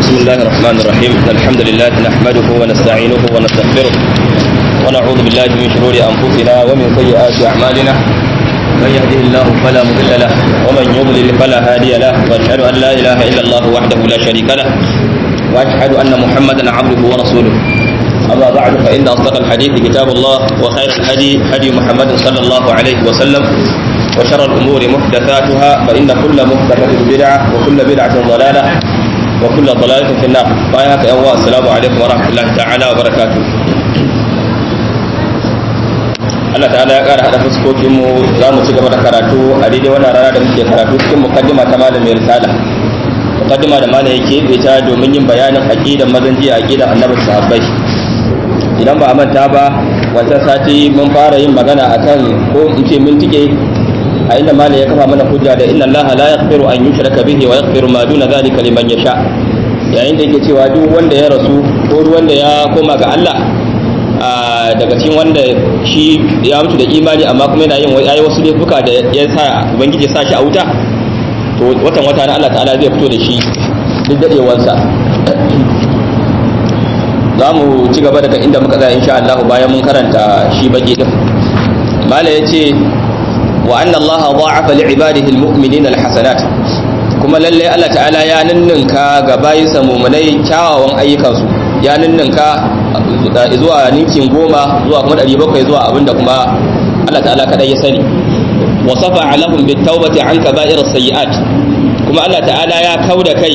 بسم الله الرحمن الرحيم إن الحمد لله نحمده ونستعينه ونستغفره ونعوذ بالله من شرور أنفسنا ومن سيئات أعمالنا من يهده الله فلا مضل له ومن يضلل فلا هادي له وأشهد أن لا إله إلا الله وحده لا شريك له وأشهد أن محمدا عبده ورسوله أما بعد فإن أصدق الحديث كتاب الله وخير الهدي هدي محمد صلى الله عليه وسلم وشر الأمور محدثاتها فإن كل محدثة بدعة وكل بدعة ضلالة وكل ضلالة في النار بايعك يا الله السلام عليكم ورحمة الله تعالى وبركاته Allah ta'ala ya ƙara haɗa fuskokinmu za mu ci gaba da karatu a daidai wannan rana da muke karatu cikin mukaddima ta malamin risala mukaddima da malam yake ta domin yin bayanin aqidan mazan jiya aqidan annabi sahabbai idan ba a manta ba wancan sati mun fara yin magana akan ko in ce mun tike a inda malam ya kafa mana hujja da inna allaha la yaghfiru an yushraka bihi wa yaghfiru ma duna dhalika liman yasha yayin da yake cewa duk wanda ya rasu ko duk wanda ya koma ga Allah daga cikin wanda shi ya mutu da imani amma kuma yana yin yayi wasu laifuka da ya sa ubangiji ya sa shi a wuta to watan wata na Allah ta'ala zai fito da shi duk dadewansa za mu ci gaba daga inda muka tsaya insha Allah bayan mun karanta shi baki din mala yace wa anna Allah dha'afa li ibadihi almu'minina alhasanat kuma lalle Allah ta'ala ya ninninka ga bayinsa mu'minai kyawawan ayyukansu ya ninninka zuwa ninkin goma zuwa kuma 700 zuwa abinda kuma Allah ta'ala kadai ya sani wa safa lahum bitawbati an kaba'ir as-sayyi'at kuma Allah ta'ala ya kauda kai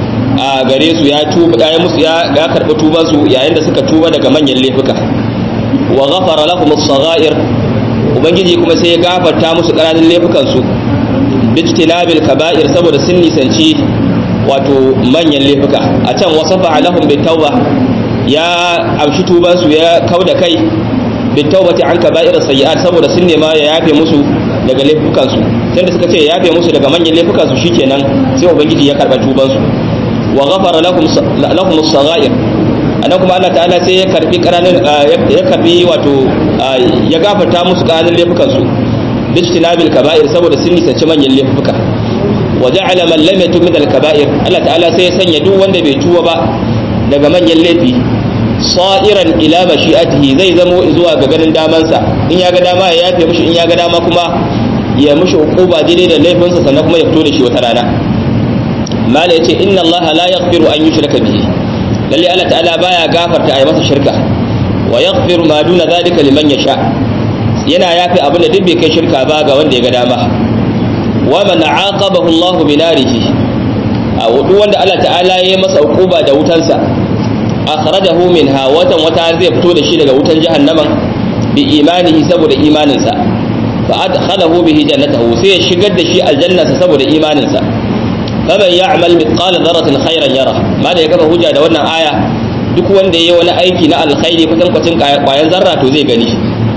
a gare su ya tuba ya musu ya karbi tuban su yayin da suka tuba daga manyan laifuka wa ghafara lahum as-saghair ubangiji kuma sai ya gafarta musu ƙananan laifukan su bijtinabil kaba'ir saboda sun nisanci wato manyan laifuka a can wasafa lahum bitawba ya amshi tuban su ya kauda kai bitawbati an kaba'ir sayyi'at saboda sun nema ya yafe musu daga laifukan su sai da suka ce ya yafe musu daga manyan laifukan su shikenan sai ubangiji ya karba tuban su wa ghafara lahum lahum as-saghair anan kuma Allah ta'ala sai ya karbi karanin ya karbi wato ya gafarta musu karanin laifukan su bijtinabil kaba'ir saboda sun nisanci manyan laifuka wa ja'ala man lam yatub min al-kaba'ir Allah ta'ala sai ya sanya duk wanda bai tuba ba daga manyan laifi sa'iran ila mashi'atihi zai zamo zuwa ga ganin damansa in ya ga dama ya yafe mishi in ya ga dama kuma ya mishi hukuba daidai da laifinsa sannan kuma ya fito da shi wata rana mala yace inna allaha la yaghfiru an yushraka bihi lalle Allah ta'ala baya gafarta ayi masa shirka wa yaghfiru ma duna zalika liman yasha yana yafi abin da duk bai kai shirka ba ga wanda ya ga dama wa man aqabahu Allah bi narihi a duk wanda Allah ta'ala ya masa hukuba da wutansa akhrajahu minha watan wata zai fito da shi daga wutan jahannaman bi imanihi saboda imaninsa fa adkhalahu bihi jannatahu sai ya shigar da shi aljannasa saboda imaninsa faman ya'mal mithqala dharratin khairan yara ma da ya kafa hujja da wannan aya duk wanda yayi wani aiki na alkhairi kusan kwacin kwayan zarra to zai gani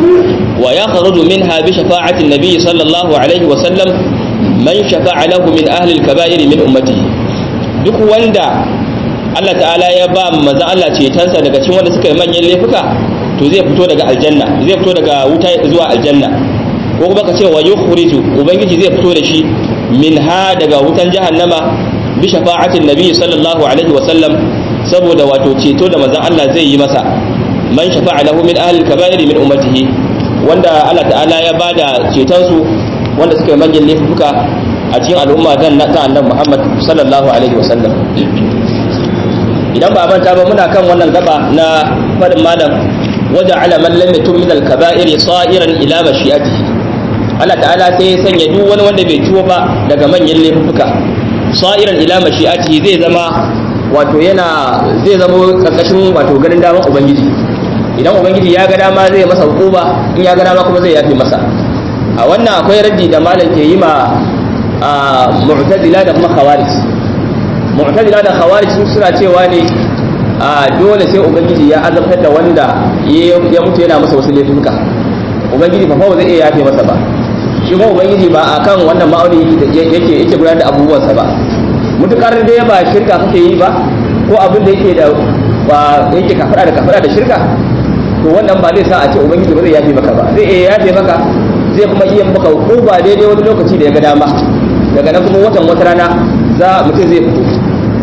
wa yakhruju minha bi shafa'ati an-nabi sallallahu alaihi wa sallam man shafa'a lahu min ahli al-kaba'ir min ummatihi duk wanda Allah ta'ala ya ba manzo Allah cetonsa daga cikin wanda suka yi manyan laifuka to zai fito daga aljanna zai fito daga wuta zuwa aljanna ko kuma ka ce wa yukhriju ubangiji zai fito da shi minha daga wutan jahannama bi shafa'atin nabi sallallahu alaihi wa sallam saboda wato ceto da manzon Allah zai yi masa man shafa'a lahu min ahli kaba'ir min ummatihi wanda Allah ta'ala ya bada ceton su wanda suka yi manyan laifuka a cikin al'umma zan na ta annabi Muhammad sallallahu alaihi wa sallam idan ba manta ba muna kan wannan gaba na fadin malam waje ala man lam yatub min al-kaba'ir sa'iran ila mashi'atihi Allah ta'ala sai ya sanya duk wani wanda bai tuwo ba daga manyan laifuka sa'iran ila mashi'atihi zai zama wato yana zai zama karkashin wato ganin daman ubangiji idan ubangiji ya ga dama zai masa hukuma in ya ga dama kuma zai yafe masa a wannan akwai raddi da malam ke yi ma mu'tazila da kuma khawarij mu'tazila da khawarij suna cewa ne a dole sai ubangiji ya azabtar da wanda ya mutu yana masa wasu laifuka ubangiji fa fa zai iya yafe masa ba shi kuma ubangiji ba akan wannan ma'auni yake yake gudanar da abubuwansa ba mutukar dai ba shirka kake yi ba ko abin da yake da ba yake kafara da kafara da shirka to wannan ba zai sa a ce ubangiji ba zai yafe maka ba zai iya yafe maka zai kuma iya maka hukuma daidai wani lokaci da ya ga dama daga nan kuma watan wata rana za mutum zai fito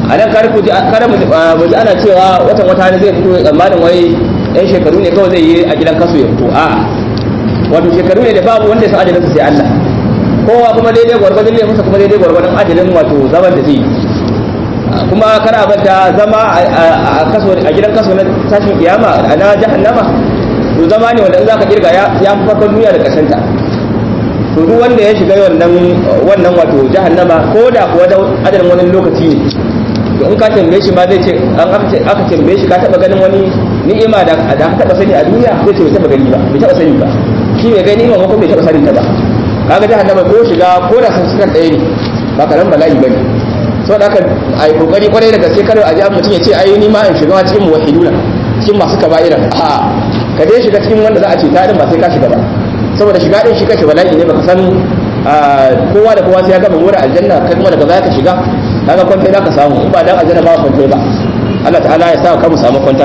a nan kar ku kar mu ji ana cewa watan wata ne zai fito tsammanin wai yan shekaru ne kawai zai yi a gidan kaso ya fito a wato shekaru ne da babu wanda ya san ajalin sai Allah kowa kuma daidai gwargwadon ne musa kuma daidai gwargwadon ajalin wato zaman da zai yi kuma kana banta zama a kaso a gidan kaso na tashin kiyama na jahannama to zama ne wanda in zaka kirga ya ya farkon duniya da kasanta to duk wanda ya shiga wannan wannan wato jahannama ko da kuwa da adadin wani lokaci ne to in ka tambaye shi ma zai ce an aka tambaye shi ka taba ganin wani ni'ima da da ka taba sani a duniya zai ce bai taba gani ba bai taba sani ba shi bai gani ni'ima ko bai taba sani ta ba kaga jahannama ko shiga ko da sun suka ɗaya ne ba karan bala'i bane sau da aka a yi kokari kwarai da gaske kada a ji mutum ya ce ayi ni ma in shiga ma cikin muwahiduna cikin masu kaba'ira a ka dai shiga cikin wanda za a ce ta din ba sai ka shiga ba saboda shiga din shi kashe bala'i ne baka san kowa da kowa sai ya gama mura aljanna kai kuma daga baya ka shiga kaga kwantai za ka samu in ba dan aljanna ba kwantai ba Allah ta'ala ya sa ka mu samu kwantar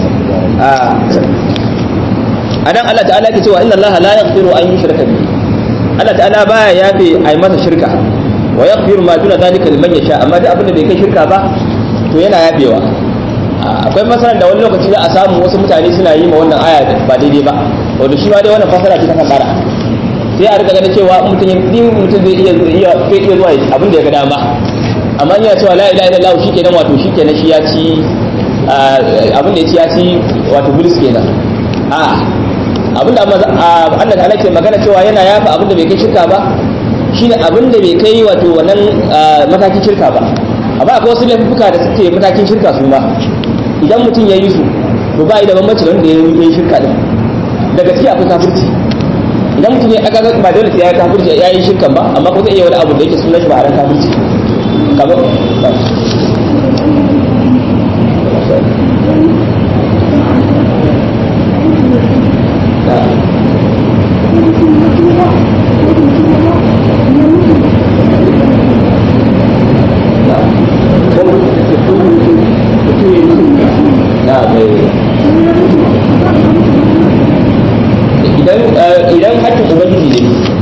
a dan Allah ta'ala ke cewa inna Allah la yaghfiru an yushraka bihi Allah ta'ala baya yafe ai masa shirka wa yaghfiru ma duna zalika liman yasha amma duk abin da bai kai shirka ba to yana yafewa akwai masalan da wani lokaci za a samu wasu mutane suna yi ma wannan aya ba daidai ba wanda shi ma dai wannan fasara ce ta kasara sai a riga ganin cewa mutum yin mutum zai iya iya zai iya zuwa abin da ya ga dama amma yana cewa la ilaha illallah shikenan wato shikenan shi ya ci abin da ya ci ya ci wato bulis kenan a abin da Allah ta'ala ke magana cewa yana yafa abin da bai kai shirka ba shine abin da bai kai wato wannan matakin shirka ba amma akwai wasu laifuka da suke matakin shirka su ma idan mutum ya yi su to ba da bambanci da wanda ya yi shirka din da gaskiya akwai kafirci idan mutum ya aka ba dole sai ya yi kafirci ya yi shirkan ba amma ko zai iya wani abu da yake sunan shi ba a ran kafirci kamar idan hakkin ubangiji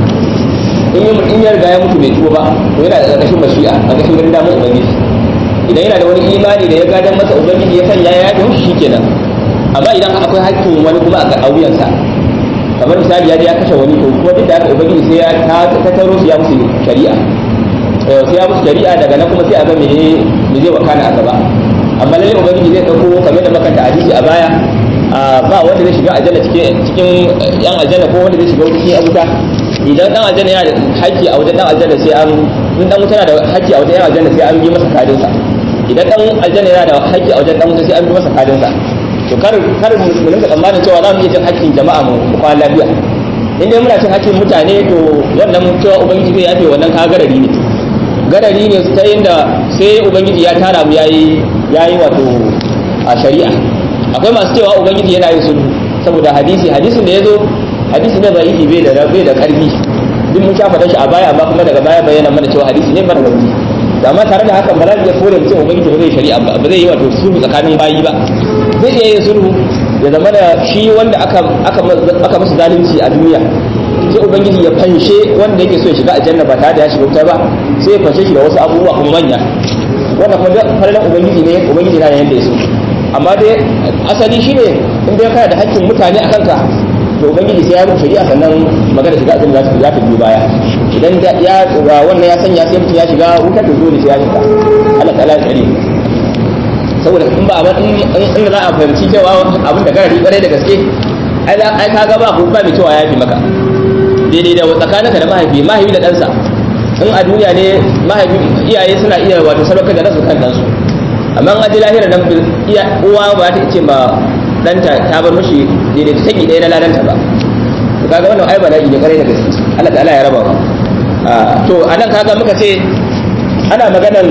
ne in ya riga ya mutu bai tuba ba to yana da ƙarƙashin mashi'a a ƙarƙashin ganin damar ubangiji idan yana da wani imani da ya gadan masa ubangiji ya sanya ya yafe shi kenan amma idan akwai hakkin wani kuma a wuyansa kamar misali ya je ya kashe wani to kuma duk da haka ubangiji sai ya tattaro su ya musu shari'a sai ya musu shari'a daga nan kuma sai a ga me me zai wakana a gaba amma lalle ubangiji zai dauko kamar da makanta hadisi a baya ba wanda zai shiga aljanna cikin cikin yan aljanna ko wanda zai shiga wuta cikin wuta idan dan aljanna yana da haƙƙi a wajen dan aljanna sai an in dan wuta yana da haƙƙi a wajen yan aljanna sai an bi masa kadin sa idan dan aljanna yana da haƙƙi a wajen dan wuta sai an bi masa kadin sa to kar kar mu rinka tsammanin cewa za mu iya cin haƙƙin jama'a mu kwana lafiya in dai muna cin haƙƙin mutane to wannan cewa ubangiji zai yafe wannan ka garari ne garari ne ta inda sai ubangiji ya tara mu yayi yayi wato a shari'a akwai masu cewa ubangiji yana yin sulhu saboda hadisi hadisin da ya zo hadisi ne bai bai da bai da karfi duk mun shafa shi a baya amma kuma daga baya bayyana mana cewa hadisi ne mara rauni da amma tare da haka ba za mu iya kore mutum ubangiji ba zai shari'a ba ba zai yi wato sulhu tsakanin bayi ba zai iya yin sulhu ya zama da shi wanda aka aka aka masa zalunci a duniya sai ubangiji ya fanshe wanda yake so ya shiga aljanna ba tare da ya shiga wuta ba sai ya fanshe shi da wasu abubuwa kuma manya wannan kuma falalan ubangiji ne ubangiji na yanda ya so amma dai asali shine in dai kana da haƙƙin mutane a kanka to ubangiji sai ya mutu shari'a sannan magana shiga azumi za ta biyo baya idan ya wannan ya sanya sai mutum ya shiga wutar da dole sai ya shiga Allah ta'ala ya tsare saboda in ba in in za a fahimci cewa abin da garari kwarai da gaske ai ai ka ga ba ku ba mai cewa ya fi maka daidai da tsakaninka da mahaifi mahaifi da ɗansa in a duniya ne mahaifi iyaye suna iya wato sadaukar da nasu kan ɗansu amma an aje lahira nan iya uwa ba ta ce ma danta ta bar mishi daidai ta taki ɗaya na ladanta ba to kaga wannan ai bala'i ne kare da gaske Allah ta'ala ya raba to anan kaga muka ce ana maganan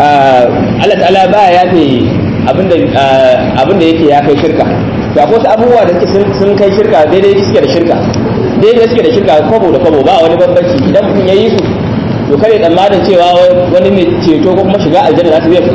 Allah ta'ala ba ya yafe abinda abinda yake ya kai shirka to akwai wasu abubuwa da sun kai shirka daidai suke da shirka daidai suke da shirka kwabo da kwabo ba wani bambanci idan mutum ya yi su to kare tsammanin cewa wani mai ceto ko kuma shiga aljanna za ta zai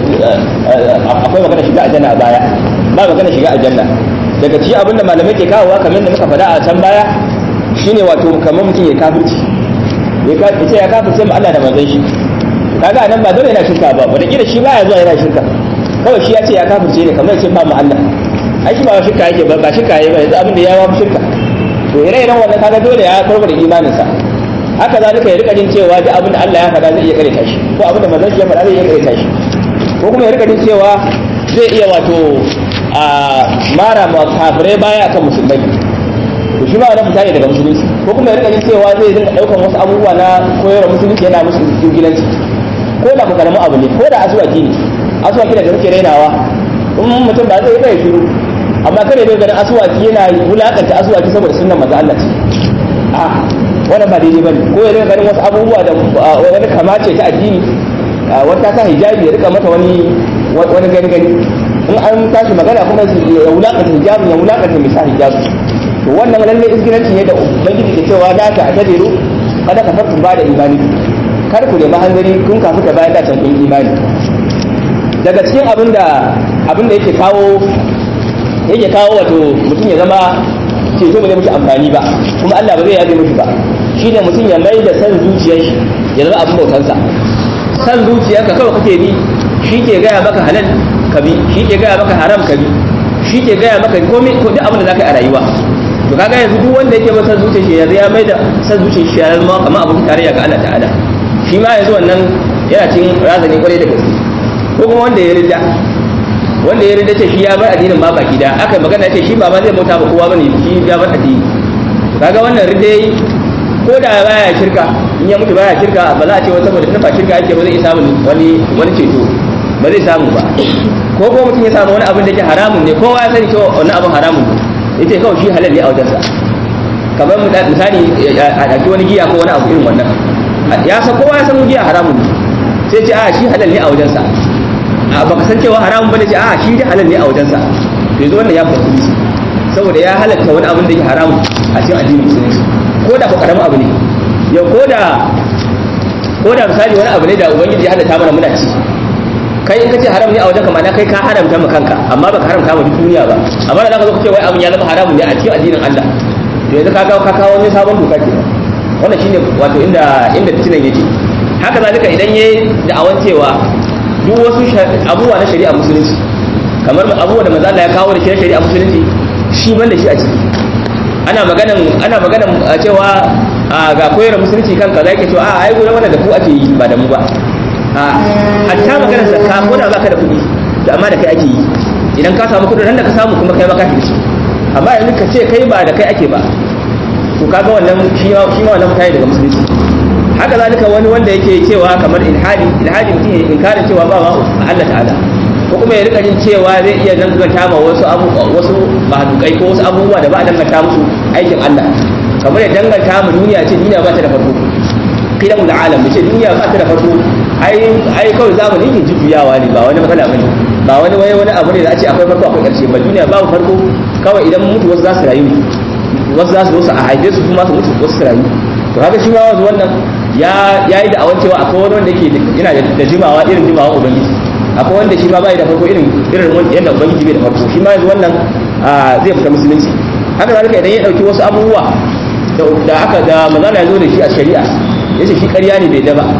akwai magana shiga aljanna a baya ba magana shiga aljanna daga cikin abin da malamai ke kawowa kamar da muka faɗa a can baya shine wato kamar mutum ya kafirci ya ce ya kafirce ma Allah da manzon shi kaga nan ba dole yana shirka ba wanda kila shi baya zuwa yana shirka kawai shi ya ce ya kafirce ne kamar ya ce ba mu Allah ai shi ba shirka yake ba ba shirka yake ba yanzu abin da ya ba shirka to ire-iren wannan kaga dole ya karbar da imaninsa haka zalika ya rika jin cewa duk abin da Allah ya faɗa zai iya karanta shi ko abin da manzon shi ya faɗa zai iya karanta shi ko kuma ya rika jin cewa zai iya wato a mara ma kafirai baya akan musulmai to shi ma wannan fita ne daga musulunci ko kuma ya rika jin cewa zai dinga daukan wasu abubuwa na koyarwa musulunci yana musu ingilanci ko da ku karamin abu ne ko da asuwaki ne asuwaki da muke rainawa in mutum ba zai bai shiru amma kare bai ganin asuwaki yana wulakanta asuwaki saboda sunnan manzo Allah ce a wannan ba daidai bane ko ya rika ganin wasu abubuwa da wani kamace ta addini wata ta hijabi ya rika mata wani wani gani gani in an tashi magana kuma ya wulakanta hijabi ya wulakanta mai sa hijabi to wannan lalle izgiranci ne da ubangiji ke cewa la ta tadiru kada ka fatu ba da imani kar ku nemi hanzari kun kafu ta bayan da can kun imani daga cikin abin da abin da yake kawo yake kawo wato mutum ya zama ceto ba zai mishi amfani ba kuma Allah ba zai yabe mishi ba shine mutum ya mai da san zuciyar shi ya zama abin bautansa san zuciyarka kawai kake bi shi ke gaya maka halal ka bi shi ke gaya maka haram ka bi shi ke gaya maka komai ko duk abin da zaka yi a rayuwa to kaga yanzu duk wanda yake masa zuciyar shi yanzu ya mai da san zuciyar shi ya zama kamar abin tarayya ga Allah ta'ala shi ma yanzu wannan yana cikin razani kwarai da gaske ko kuma wanda ya rida wanda ya rida ce shi ya bar addinin ma baki da aka magana ce shi ba ma zai bauta ba kowa bane shi ya bar addini kaga wannan rida yayi ko da baya shirka in ya mutu baya shirka ba za a ce wata saboda tana shirka yake ba zai samu wani wani ceto ba zai samu ba ko kuma mutum ya samu wani abin da ke haramun ne kowa ya sani cewa wannan abin haramun ne yace kawai shi halal ne a wajensa kamar misali a ɗauki wani giya ko wani abu irin wannan ya san kowa ya san giya haramun ne sai ce a shi halal ne a wajensa a baka san cewa haramun bane ce a shi dai halal ne a wajensa to yanzu wannan ya fara musu saboda ya halatta wani abin da yake haramun a cikin addinin musulunci ko da ko karamin abu ne yau ko da ko da misali wani abu ne da ubangiji ya halatta mana muna ci kai in kace haram ne a wajenka ma'ana kai ka haramta ma kanka amma baka haramta ma duk duniya ba amma da zaka zo kace wai abin ya zama haramun ne a cikin addinin Allah to yanzu ka ga ka kawo wani sabon doka ke wannan shine wato inda inda fitinan yake haka zalika idan yayi da'awan cewa duk wasu abubuwa na shari'a musulunci kamar abubuwa da manzo Allah ya kawo da shi shari'a musulunci shi ban da shi a ciki ana maganan ana maganan cewa ga koyar musulunci kan kaza yake cewa a ai gurin wannan da ku ake yi ba da mu ba a hatta maganar zakka ko da baka da kuɗi da amma da kai ake yi idan ka samu kuɗin nan da ka samu kuma kai ma ka shi amma yanzu ka ce kai ba da kai ake ba to kaga wannan shi ma shi ma wannan mutane daga musulunci haka zalika wani wanda yake cewa kamar ilhadi ilhadi mutum ya inkarin cewa ba ma Allah ta'ala ko kuma ya rika jin cewa zai iya danganta ma wasu abu wasu mahdukai ko wasu abubuwa da ba a danganta musu aikin Allah kamar ya danganta mu duniya ce duniya ba ta da farko kidan da alam ce duniya ba ta da farko ai ai kawai zamani ke jujjuyawa ne ba wani matsala bane ba wani wani wani abu ne da a ce akwai farko akwai karshe ba duniya babu farko kawai idan mutu wasu za su rayu ne wasu za su zo su a haife su kuma su mutu wasu su rayu to haka shi ma wanzu wannan ya yi da awan cewa akwai wani wanda yake yana da jimawa irin jimawa ubangiji akwai wanda shi ma bai da farko irin irin yadda ubangiji bai da farko shi ma yanzu wannan zai fita musulunci haka zalika idan ya dauki wasu abubuwa da aka da manzala ya zo da shi a shari'a yace shi ƙarya ne bai da ba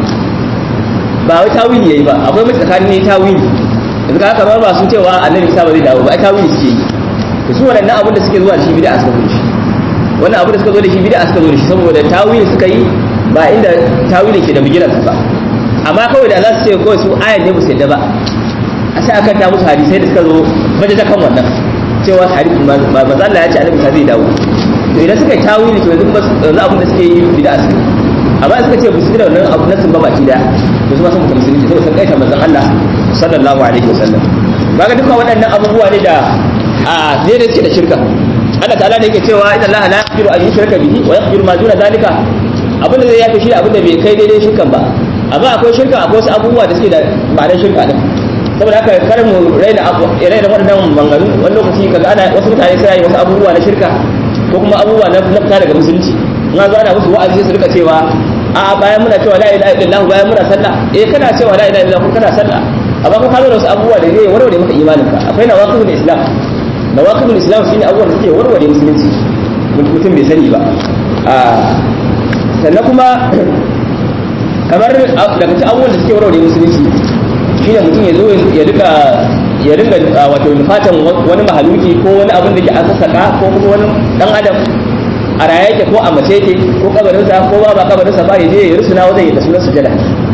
ba wai tawili yayi ba akwai mai tsakanin ne tawili yanzu ka haka ba sun cewa annabi isa ba zai dawo ba ai tawili suke yi to su waɗannan abin da suke zuwa da shi bid'a suka zo da shi wannan abin da suka zo da shi bid'a suka zo da shi saboda tawili suka yi ba inda tawili ke da bigiran ba amma kawai da za su ce kawai su ayan ne ba su yadda ba a sai aka ta musu hadisai da suka zo baje ta kan wannan cewa hadisi manzo Allah ya ce annabi zai dawo to idan suka yi tawili to yanzu yanzu abin da suke yi bid'a su amma suka ce bisu da wannan abu nasin ba baki da to su ma sun mutum musulunci saboda sun kaita manzon Allah sallallahu alaihi wasallam kaga dukkan waɗannan abubuwa ne da a daidai suke da shirka Allah ta'ala ne yake cewa inna Allah la yaghfiru an yushraka bihi wa yaghfiru ma duna zalika abin da zai yafi shi abin da bai kai daidai shirkan ba amma akwai shirka akwai wasu abubuwa da suke da ba da shirka din saboda haka kar mu raina abu raina waɗannan mangaru wani lokaci kaga ana wasu mutane sai wasu abubuwa na shirka ko kuma abubuwa na fita daga musulunci in zo ana musu wa'azi su rika cewa a bayan muna cewa la ilaha illallah bayan muna sallah eh kana cewa la ilaha illallah kana sallah amma ko ka zo da wasu abubuwa da zai warware maka imanin ka akwai nawaqidul islam nawaqidul islam shine abubuwan da suke warware musulunci mutum bai sani ba sannan kuma kamar daga cikin abubuwan da suke warware musulunci shine mutum ya zo ya rika ya ringa wato nufatan wani mahaluki ko wani abin da ke an sassaka ko kuma wani dan adam a raye yake ko a mace yake ko kabarinsa ko ba ba kabarinsa ba ya je ya rusuna wajen ya da sunan sujada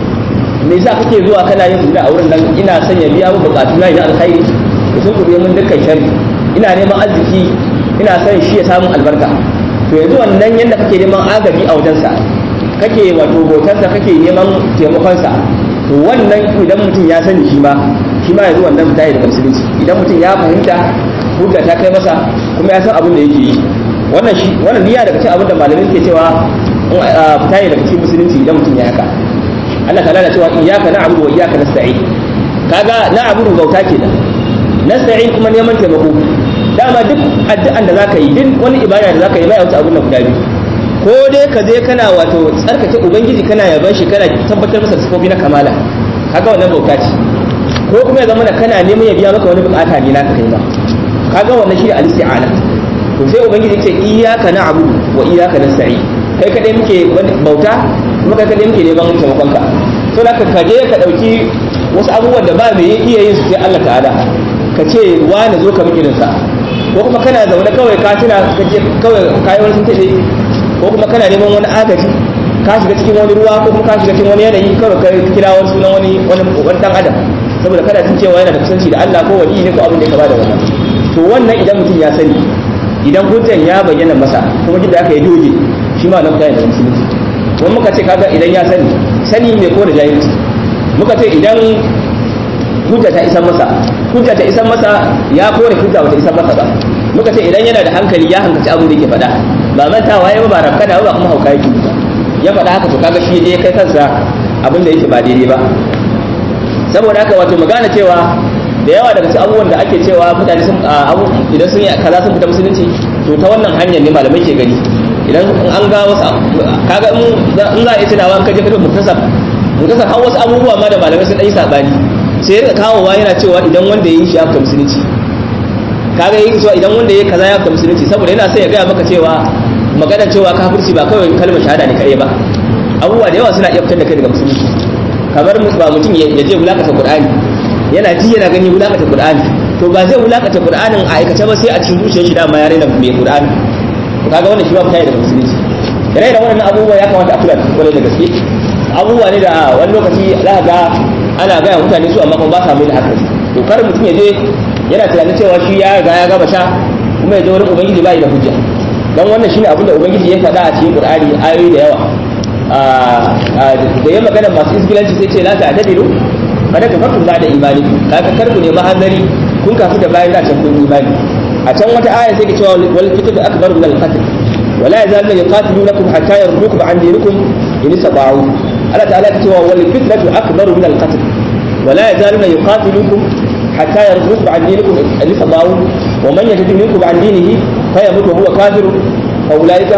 me yasa kake zuwa kana yin sujada a wurin nan ina son ya biya mu bukatu na ina alkhairi da sun kuɗe mun dukkan sharri ina neman arziki ina son shi ya samu albarka to yanzu wannan yanda kake neman agaji a wajensa kake wato bautarsa kake neman taimakonsa to wannan idan mutum ya sani shi ma shi ma yanzu wannan fita daga musulunci idan mutum ya fahimta hujja ta kai masa kuma ya san abin da yake yi wannan shi wannan niyya daga cikin abin da malamin ke cewa fita daga cikin musulunci idan mutum ya haka Allah ta'ala na cewa iyyaka na'budu wa iyyaka nasta'in kaga na'budu bauta kenan nasta'in kuma neman taimako dama duk addu'an da zaka yi duk wani ibada da zaka yi bai wuce abin da guda biyu ko dai ka je kana wato tsarkake ubangiji kana yaban shi kana tabbatar masa sifofi na kamala kaga wannan bauta ce ko kuma ya zama da kana neman ya biya maka wani bukata ne naka kai ma kaga wannan shi al-isti'ana to sai ubangiji ya ce iyyaka na'budu wa iyyaka nasta'in kai kadai muke bauta kuma kai kadai muke neman taimakon ka to da ka je ka dauki wasu abubuwan da ba mai iya yin su sai Allah ta'ala ka ce wani zo ka miki sa ko kuma kana zaune kawai ka tuna ka je kawai kayi wani tuntuɓe ko kuma kana neman wani agaji ka shiga cikin wani ruwa ko kuma ka shiga cikin wani yanayi kawai ka kira wani sunan wani wani wani dan adam saboda kada jin cewa yana da kusanci da Allah ko wani ne ko abin da ya kaba da wannan to wannan idan mutum ya sani idan hujjan ya bayyana masa kuma duk da aka yi doge shi ma na mutane da musulunci kuma muka ce kaga idan ya sani sani mai ko da jahilci muka ce idan hujja ta isan masa hujja ta isan masa ya kore hujja bata isan masa ba muka ce idan yana da hankali ya hankaci abin da yake faɗa ba mantawa ya ba rafkana ba kuma hauka yake ba ya faɗa haka to kaga shi je kai kansa abin da yake ba daidai ba saboda haka wato magana cewa da yawa daga cikin abubuwan da ake cewa mutane sun idan sun yi kaza sun fita musulunci to ta wannan hanyar ne malamai ke gani idan an ga wasu kaga in za a iya tunawa an kaje kaje muktasar muktasar har wasu abubuwa ma da malamai sun ɗan yi saɓani sai ya kawowa yana cewa idan wanda ya yi shi ya fita musulunci kaga yake cewa idan wanda ya kaza ya fita musulunci saboda yana sai ya gaya maka cewa magana cewa kafirci ba kawai kalmar shahada ne kare ba abubuwa da yawa suna iya fitar da kai daga musulunci kamar ba mutum ya je wulakata qur'ani yana ji yana gani wulakata qur'ani to ba zai wulakata qur'anin a aikace ba sai a cikin zuciyar shi dama ya raina mai qur'ani to kaga wannan shi ba fita daga musulunci ire da wannan abubuwa ya kamata a kula da kwarai da gaske abubuwa ne da wani lokaci za ka ga ana gaya mutane su amma kuma ba sa mai da hankali to kar mutum ya je yana tunanin cewa shi ya riga ya gaba sha kuma ya je wurin ubangiji bai da hujja dan wannan shine abin da ubangiji ya faɗa a cikin qur'ani ayoyi da yawa da ya magana masu isgilanci sai ce la ta'tadilu kada ka farku da imani kaga kar ku nemi hanzari kun kafu da bayan da can kun imani a can wata aya sai ke cewa wal fitatu akbar min al qatl wala yazaluna yuqatilunakum hatta yardukum an dinikum in istata'u Allah ta'ala ya cewa wal fitnatu akbar min al qatl wala yazaluna yuqatilukum حتى يردوكم عن دينكم اللي فضاوا ومن يجد منكم عن دينه فيموت وهو كافر فأولئك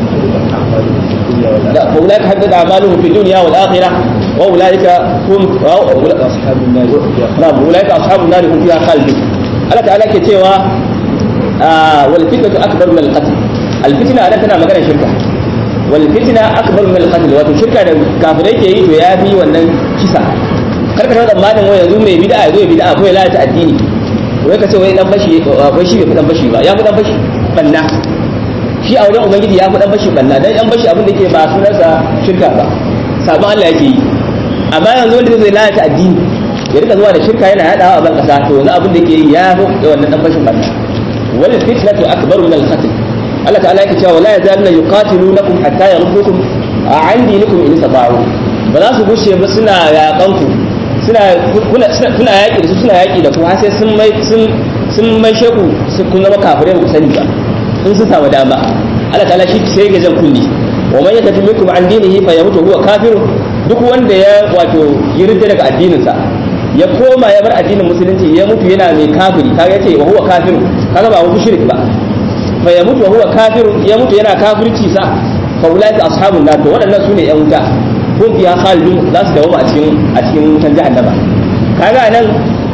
لا فأولئك حدد أعمالهم في الدنيا والآخرة وأولئك هم أصحاب النار نعم أولئك أصحاب النار هم فيها خالدون الله تعالى كتوى آه والفتنة أكبر من القتل الفتنة أنا تنا مكان شركة والفتنة أكبر من القتل وتو شركة كافرين كي يافي wannan kisa karka ta tsammanin wai yanzu mai bid'a ya zo ya bid'a ko ya lalata addini wai ka ce wai dan bashi wai shi bai fi dan bashi ba ya fi dan bashi banna shi a wajen ubangiji ya fi dan bashi banna dan dan bashi abin da yake ba sunansa shirka ba sabon Allah yake yi amma yanzu wanda zai lalata addini ya rika zuwa da shirka yana yadawa a ban kasa to yanzu abin da yake yi ya fi wannan dan bashin banna wal fitnatu akbaru min al-qatl Allah ta'ala yake cewa la yazaluna yuqatilunakum hatta yaruddukum an dinikum in istata'u ba za su gushe ba suna yaƙan ku suna kuna yaƙi da su suna yaƙi da ku har sai sun mai sun sun mai sheku kun zama kafirai ba ku sani ba in sun samu dama Allah ta'ala shi sai ga jan kunni wa man yakatu minkum an dinihi fa yamutu huwa kafirun duk wanda ya wato yirda daga addinin sa ya koma ya bar addinin musulunci ya mutu yana mai kafiri kaga yace wa huwa kafirun kaga ba wani shirik ba fa yamutu wa huwa kafirun ya mutu yana kafirci sa fa ulaika ashabun nar to waɗannan sune yan wuta kun fiya khalidun za su dawo a cikin a cikin wutan jahannama kaga nan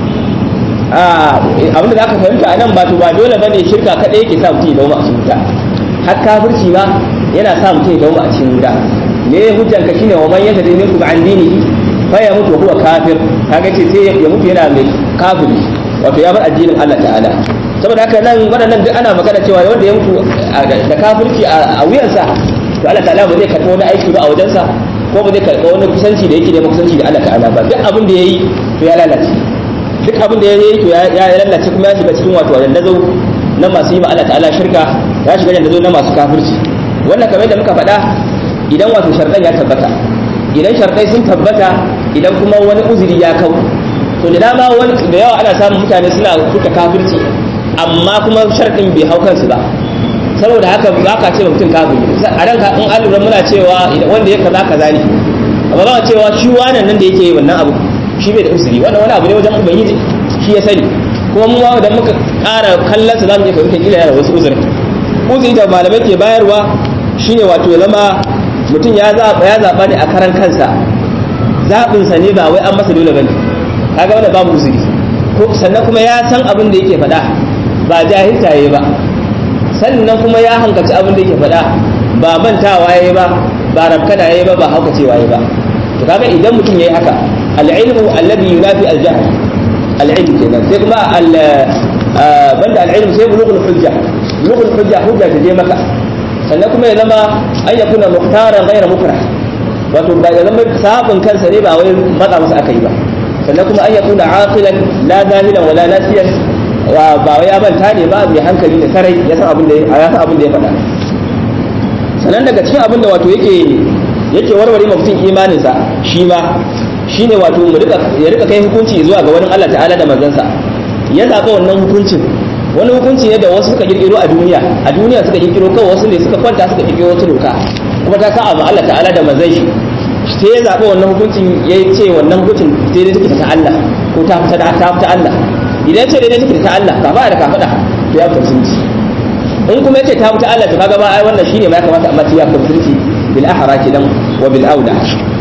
abin da zaka fahimta a nan ba to ba dole bane shirka kadai yake sa mutum ya dawo a cikin wuta har kafirci ma yana sa mutum ya dawo a cikin wuta me hujjan ka shine wa man yata minkum an dinihi fa ya mutu huwa kafir kaga ce sai ya mutu yana mai kafiri wato ya bar addinin Allah ta'ala saboda haka nan waɗannan duk ana magana cewa wanda ya mutu da kafirci a wuyansa to Allah ta'ala ba zai karɓi wani aiki ba a wajensa ko ba zai karɓi wani kusanci da yake da kusanci da Allah ta'ala ba duk abin da yayi to ya lalace duk abin da yayi to ya lalace kuma ya shiga cikin wato dandazo na masu yi ma Allah ta'ala shirka ya shiga dandazo na masu kafirci wannan kamar da muka faɗa idan wato sharɗan ya tabbata idan sharɗai sun tabbata idan kuma wani uzuri ya kau to da dama wani da yawa ana samun mutane suna kuka kafirci amma kuma sharɗin bai hau kansu ba saboda haka ba ka ce mutum kafiri a ranka in an lura muna cewa wanda ya kaza kaza ne amma ba cewa shi wannan nan da yake yi wannan abu shi bai da usuri wannan wani abu ne wajen ubangiji shi ya sani kuma mu da muka ƙara kallon sa zamu iya fahimta kila yana wasu uzurin uzuri da malamai ke bayarwa shine wato ya zama mutum ya zaɓa ya zaɓa ne a karan kansa zaɓinsa ne ba wai an masa dole bane kaga wanda babu uzuri ko sannan kuma ya san abin da yake faɗa ba jahilta yayi ba sannan kuma ya hankaci abin da yake faɗa ba mantawa yayi ba ba rabkana yayi ba ba haukacewa yayi ba to kaga idan mutum yayi haka al-ilmu alladhi yunafi al-jahl al-ilm kenan sai kuma al banda al-ilm sai bulughul hujja bulughul hujja hujja ta je maka sannan kuma ya zama an yakuna muhtaran ghayra mukrah wato ba ya zama sabon kansa ne ba wai matsa masa aka yi ba sannan kuma an yakuna aqilan la zahilan wala nasiyan ba wai ya manta ne ba mai hankali da sarai ya san abin da ya san abin da ya faɗa sannan daga cikin abin da wato yake yake warware ma mutum imaninsa shi ma shine wato mu rika ya rika kai hukunci zuwa ga wani Allah ta'ala da manzansa ya zaɓa wannan hukuncin wani hukunci ne da wasu suka kirkiro a duniya a duniya suka kirkiro kawai wasu ne suka kwanta suka kirkiro wata doka kuma ta sa abu Allah ta'ala da manzan shi sai ya zaɓa wannan hukuncin ya ce wannan hukuncin sai dai take ta Allah ko ta fita ta fita Allah idan ce dai take ta Allah ka ba da ka faɗa to ya fita sunci in kuma yace ta fita Allah to kaga ba ai wannan shine ma ya kamata amma ya fita sunci bil ahra kidan wa bil auda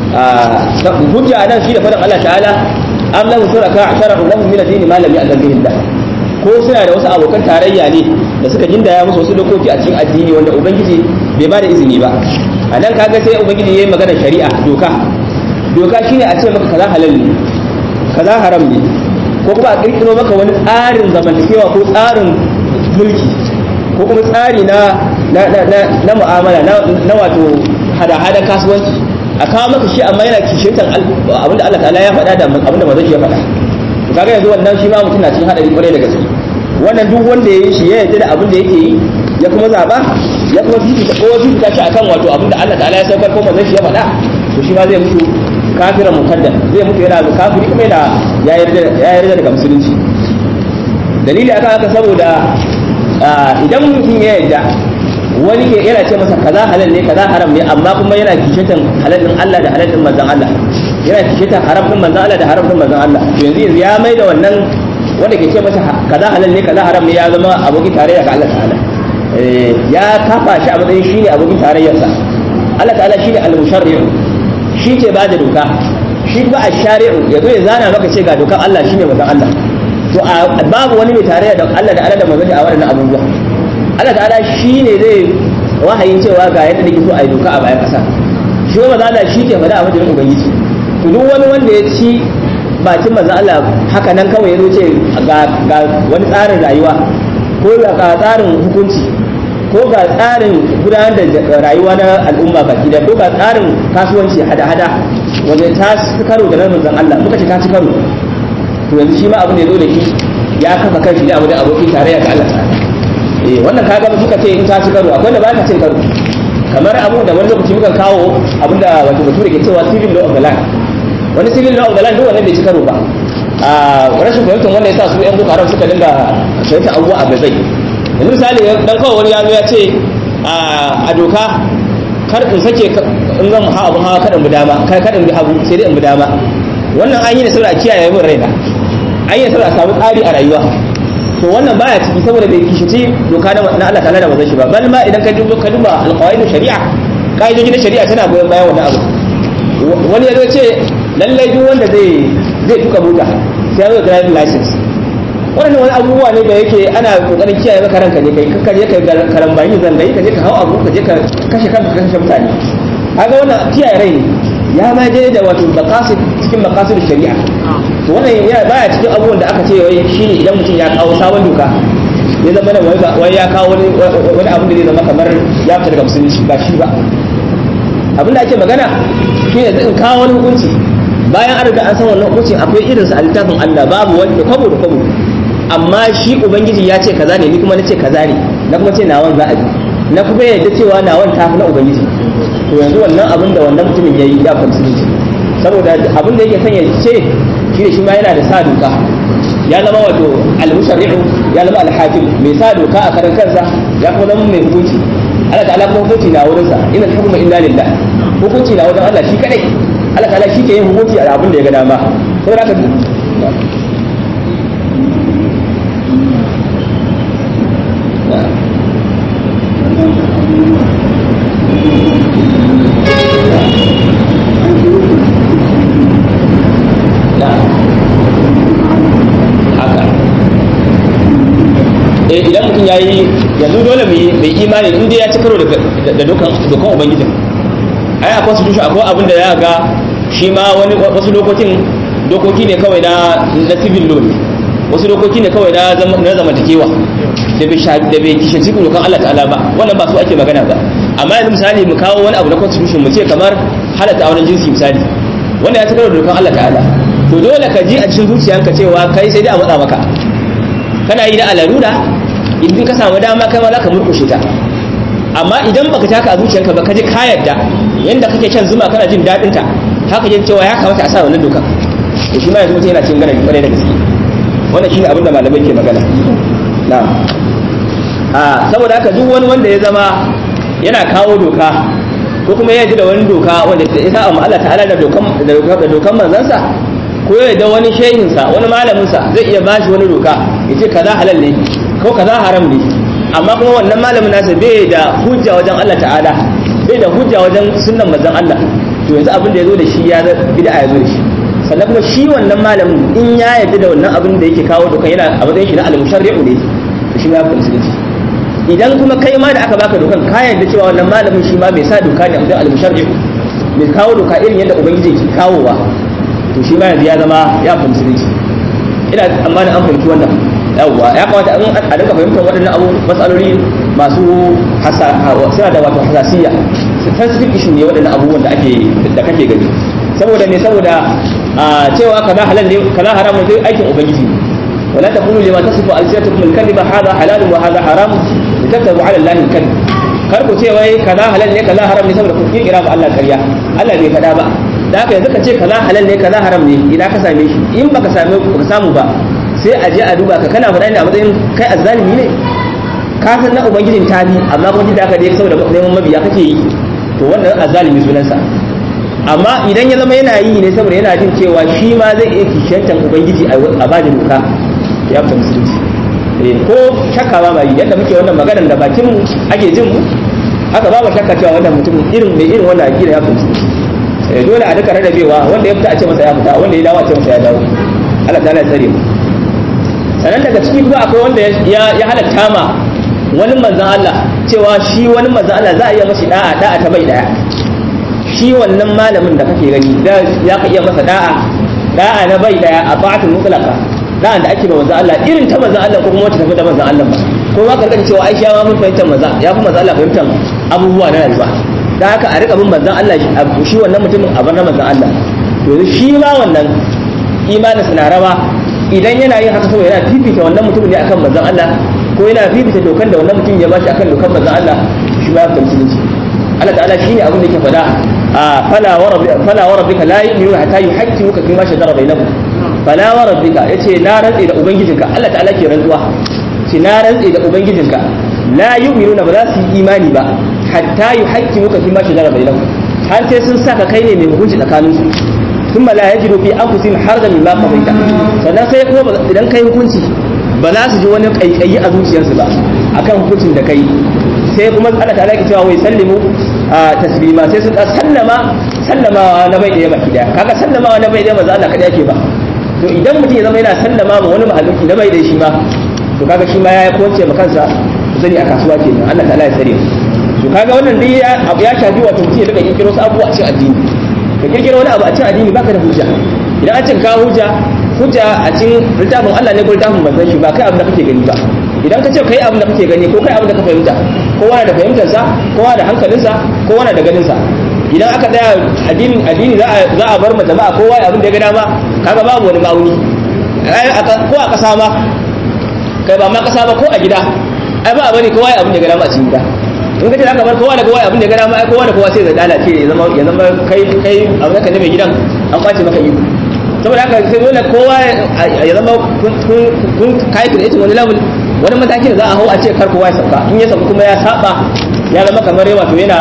hujja nan shi da faɗin Allah ta'ala am lahu shuraka shara'u lahum min ad-din ma lam ya'zan bihi Allah ko suna da wasu abokan tarayya ne da suka gindaya musu wasu dokoki a cikin addini wanda ubangiji bai ba da izini ba a nan kaga sai ubangiji yayi magana shari'a doka doka shine a ce maka kaza halal ne kaza haram ne ko kuma a kirkiro maka wani tsarin zamantakewa ko tsarin mulki ko kuma tsari na na na na mu'amala na wato hada-hada kasuwanci a kawo maka shi amma yana kishintan abinda Allah ta'ala ya faɗa da abinda manzon shi ya faɗa to kaga yanzu wannan shi ma mutum na cikin hadari kwarai da gaske wannan duk wanda ya yi shi ya yarda da abin da yake yi ya kuma zaba ya kuma fifita ko fifita shi akan wato abin da Allah ta'ala ya saukar ko manzon shi ya faɗa to shi ma zai mutu kafiran mukaddam zai mutu yana da kafiri kuma yana ya yarda ya yarda daga musulunci dalili akan haka saboda idan mutum ya yarda wani ke yana ce masa kaza halal ne kaza haram ne amma kuma yana kishitan halal din Allah da halal din manzon Allah yana kishitan haram din manzon Allah da haram din manzon Allah to yanzu yanzu ya mai da wannan wanda ke ce masa kaza halal ne kaza haram ne ya zama abokin tarayya ga Allah ta'ala ya kafa shi a matsayin shine abokin tarayyarsa Allah ta'ala shine al-musharri'u shi ke bada doka shi ba ash-shari'u yazo ya zana maka ce ga dokar Allah shine manzon Allah to babu wani mai tarayya da Allah da Allah da manzon a wannan abubuwa Allah ta'ala shi ne zai wahayin cewa ga yadda nake so a yi doka a bayan ƙasa shi wa maza Allah shi ke faɗa a majalin ubangiji to duk wani wanda ya ci bakin maza Allah haka nan kawai ya zo ce ga wani tsarin rayuwa ko ga tsarin hukunci ko ga tsarin gudanar da rayuwa na al'umma baki da ko ga tsarin kasuwanci hada-hada wanda ta ci karo da nan manzon Allah muka ce ta ci karo to yanzu shi ma abin da ya zo da shi ya kafa kanshi da abu da abokin tarayya ga Allah ta'ala eh wannan kaga muka ce in ta ci karo akwai da ba ta cin karo kamar abu da wani lokaci muka kawo abinda wato bature ke cewa civil law of the land wani civil law of the land duk wannan bai ci karo ba a rashin fahimtar wanda ya sa su yan boko haram suka dinga fahimtar abubuwa a gazai yanzu misali dan kawai wani ya zo ya ce a doka kar in sake in zan ha abun hawa kada in bi dama kar kada in bi hagu sai dai in bi dama wannan an yi da saboda kiyaye min raina an yi da saboda a samu tsari a rayuwa to wannan baya ciki saboda bai kishici doka na Allah ta'ala da bazan shi ba bal ma idan ka duba ka duba alqawaid shari'a kaidoji na shari'a tana goyon bayan wannan abu wani ya zo ce lallai duk wanda zai zai tuka mota sai ya zo driving license wannan wani abubuwa ne da yake ana kokarin kiyaye maka ranka ne kai ka je ka karambani zangayi ka je ka hau abu ka je ka kashe kanka ka kashe mutane kaga wannan kiyaye rai ne ya ma je da wato maqasid cikin maqasid shari'a to wannan ya baya cikin abubuwan da aka ce wai shine idan mutum ya kawo sabon doka ya zama da wai ya kawo wani wani abu da zai zama kamar ya fita daga musulunci ba shi ba abin da ake magana shine zai kawo wani hukunci bayan an riga an san wannan hukuncin akwai irinsa a littafin Allah babu wani da kwabo da kwabo amma shi ubangiji ya ce kaza ne ni kuma na ce kaza ne na kuma ce nawan za a bi na kuma yadda cewa nawan tafi na ubangiji to yanzu wannan abin da wannan mutumin ya yi ya musulunci saboda abin da yake son ya ce shi ne shi ma yana da sa doka ya zama wato al-musharri'u ya zama al-hakim mai sa doka a karan kansa ya kuma zama mai hukunci Allah ta'ala kuma hukunci na wurinsa inna al-hukmu illa lillah hukunci na wajen Allah shi kadai Allah ta'ala shi ke yin hukunci a abin da ya ga dama saboda haka idan mutum ya yi yanzu dole mai imani inda ya ci karo da dokan ubangijin ai akwai su tushe akwai abin da ya ga shi ma wani wasu dokokin dokoki ne kawai na na civil law ne wasu dokoki ne kawai na na zamantakewa da bai sha da bai kishin cikin dokan Allah ta'ala ba wannan ba su ake magana ba amma yanzu misali mu kawo wani abu na constitution mu ce kamar halatta auren jinsi misali wanda ya ci karo da dokan Allah ta'ala to dole ka ji a cikin zuciyanka cewa kai sai dai a matsa maka kana yi da alarura idan ka samu dama kai ma za ka murkushe ta amma idan baka taka a zuciyarka ba ka ji ka yarda yanda kake shan zuma kana jin daɗin ta haka jin cewa ya kamata a sa wannan doka to shi ma yanzu mutum yana cin gana kwarai da gaske wannan shine abin da malamai ke magana na'am a saboda haka duk wani wanda ya zama yana kawo doka ko kuma ya ji da wani doka wanda ya sa Allah ta'ala da dokan da dokan manzansa ko ya da wani shehinsa wani malaminsa zai iya bashi wani doka ya ce kaza halal ne ko kaza haram ne amma kuma wannan malamin nasa bai da hujja wajen Allah ta'ala bai da hujja wajen sunnan manzon Allah to yanzu abin da ya zo da shi ya bid'a ya zo da shi sannan kuma shi wannan malamin in ya yarda da wannan abin da yake kawo dokan yana a matsayin shi na al-musharri'u ne to shi ya fi musulunci idan kuma kai ma da aka baka dokan ka yarda cewa wannan malamin shi ma bai sa doka ne a matsayin al-musharri'u bai kawo doka irin yadda ubangiji ke kawowa to shi ma yanzu ya zama ya fi musulunci ina tsammanin an fahimci wannan yawwa ya kamata a dinka fahimtar waɗannan abu matsaloli masu suna da wato hasasiya sensitive issue ne waɗannan abubuwan da ake da kake gani saboda me saboda cewa kaza halal ne kaza haram ne aikin ubangiji ne ولا تقولوا لما تصف ألسنتكم الكذب هذا حلال وهذا حرام لتكتبوا على الله الكذب kar ku ce wai kaza halal ne kaza haram ne saboda ku kira ba Allah ƙarya Allah bai faɗa ba da haka yanzu ka ce kaza halal ne kaza haram ne idan ka same shi in baka same ka samu ba sai a je a duba ka kana faɗa ne a matsayin kai azzalimi ne ka san na ubangijin ta bi amma kuma da haka dai saboda neman mabiya kake yi to wannan azzalimi sunansa amma idan ya zama yana yi ne saboda yana jin cewa shi ma zai iya kishiyantar ubangiji a bada doka ya fita musulunci ko shakka ba ma yi yadda muke wannan maganar da bakin mu ake jin mu haka ba mu shakka cewa wannan mutum irin mai irin wannan akida ya fita musulunci dole a duka rarrabewa wanda ya fita a ce masa ya fita wanda ya dawo a ce masa ya dawo Allah ta ya tsare mu sannan daga ciki kuma akwai wanda ya halatta ma wani manzan Allah cewa shi wani manzan Allah za a iya mashi da'a da'a ta bai daya shi wannan malamin da kake gani ya ka iya masa da'a da'a na bai daya a ta'atul mutlaqa da'a da ake ba manzan Allah irin ta manzan Allah ko kuma wacce tafi da manzan Allah ba ko ma karkata cewa Aisha ma mun fahimtar manzan ya fi manzan Allah fahimtar abubuwa na rayuwa da haka a rika bin manzan Allah shi wannan mutumin a bar na manzan Allah to shi ma wannan imanin na rawa idan yana yin haka saboda yana fifita wannan mutumin ne akan manzon Allah ko yana fifita dokan da wannan mutum ya bashi akan dokan manzon Allah shi ba kan musulunci Allah ta'ala shine abin da yake faɗa a fala wa rabbika fala wa rabbika la yu'minu hatta yuhaqqimuka fi ma shajara bainahum fala wa rabbika yace na rantsi da ubangijinka Allah ta'ala ke rantsuwa ce na rantsi da ubangijinka la yu'minuna ba za su yi imani ba hatta yuhaqqimuka fi ma shajara bainahum har sai sun saka kai ne mai hukunci tsakaninsu ثم لا يجدوا في انفسهم حرجا مما قضيت sannan sai kuma idan kai hukunci ba za su ji wani kaikayi a zuciyarsu ba akan hukuncin da kai sai kuma Allah ta alaki cewa wai sallimu taslima sai sun sallama sallamawa na bai daya baki daya kaga sallamawa na bai daya ba za Allah kada yake ba to idan mutum ya zama yana sallama ma wani mahaluki na bai daya shi ma to kaga shi ma ya kwance ma kansa zani a kasuwa kenan Allah ta ya tsare to kaga wannan dai abu ya shafi wato mutum ya daga kirkiro su abubuwa a cikin addini ka kirkiro wani abu a cikin addini baka da hujja idan an cin ka hujja hujja a cikin littafin Allah ne ko littafin manzon shi ba kai abin da kake gani ba idan ka ce kai abin da kake gani ko kai abin da ka fahimta kowa na da fahimtarsa kowa da hankalinsa kowa na da ganinsa idan aka tsaya addini addini za a za a bar ma jama'a kowa ya abin da ya ga dama kaga babu wani ma'auni ko a kasa ma kai ba ma kasa ba ko a gida ai ba a bari kowa ya abin da ya ga dama a cikin gida in ka ce zaka bar kowa da kowa abin da ya ga dama ai kowa da kowa sai zai lalace ya zama ya zama kai kai abin da ka ne mai gidan an kwace maka iko saboda haka sai dole kowa ya zama kun kai creating wani level wani mataki da za a hau a ce kar kowa ya sauka in ya sauka kuma ya saba ya zama kamar wato yana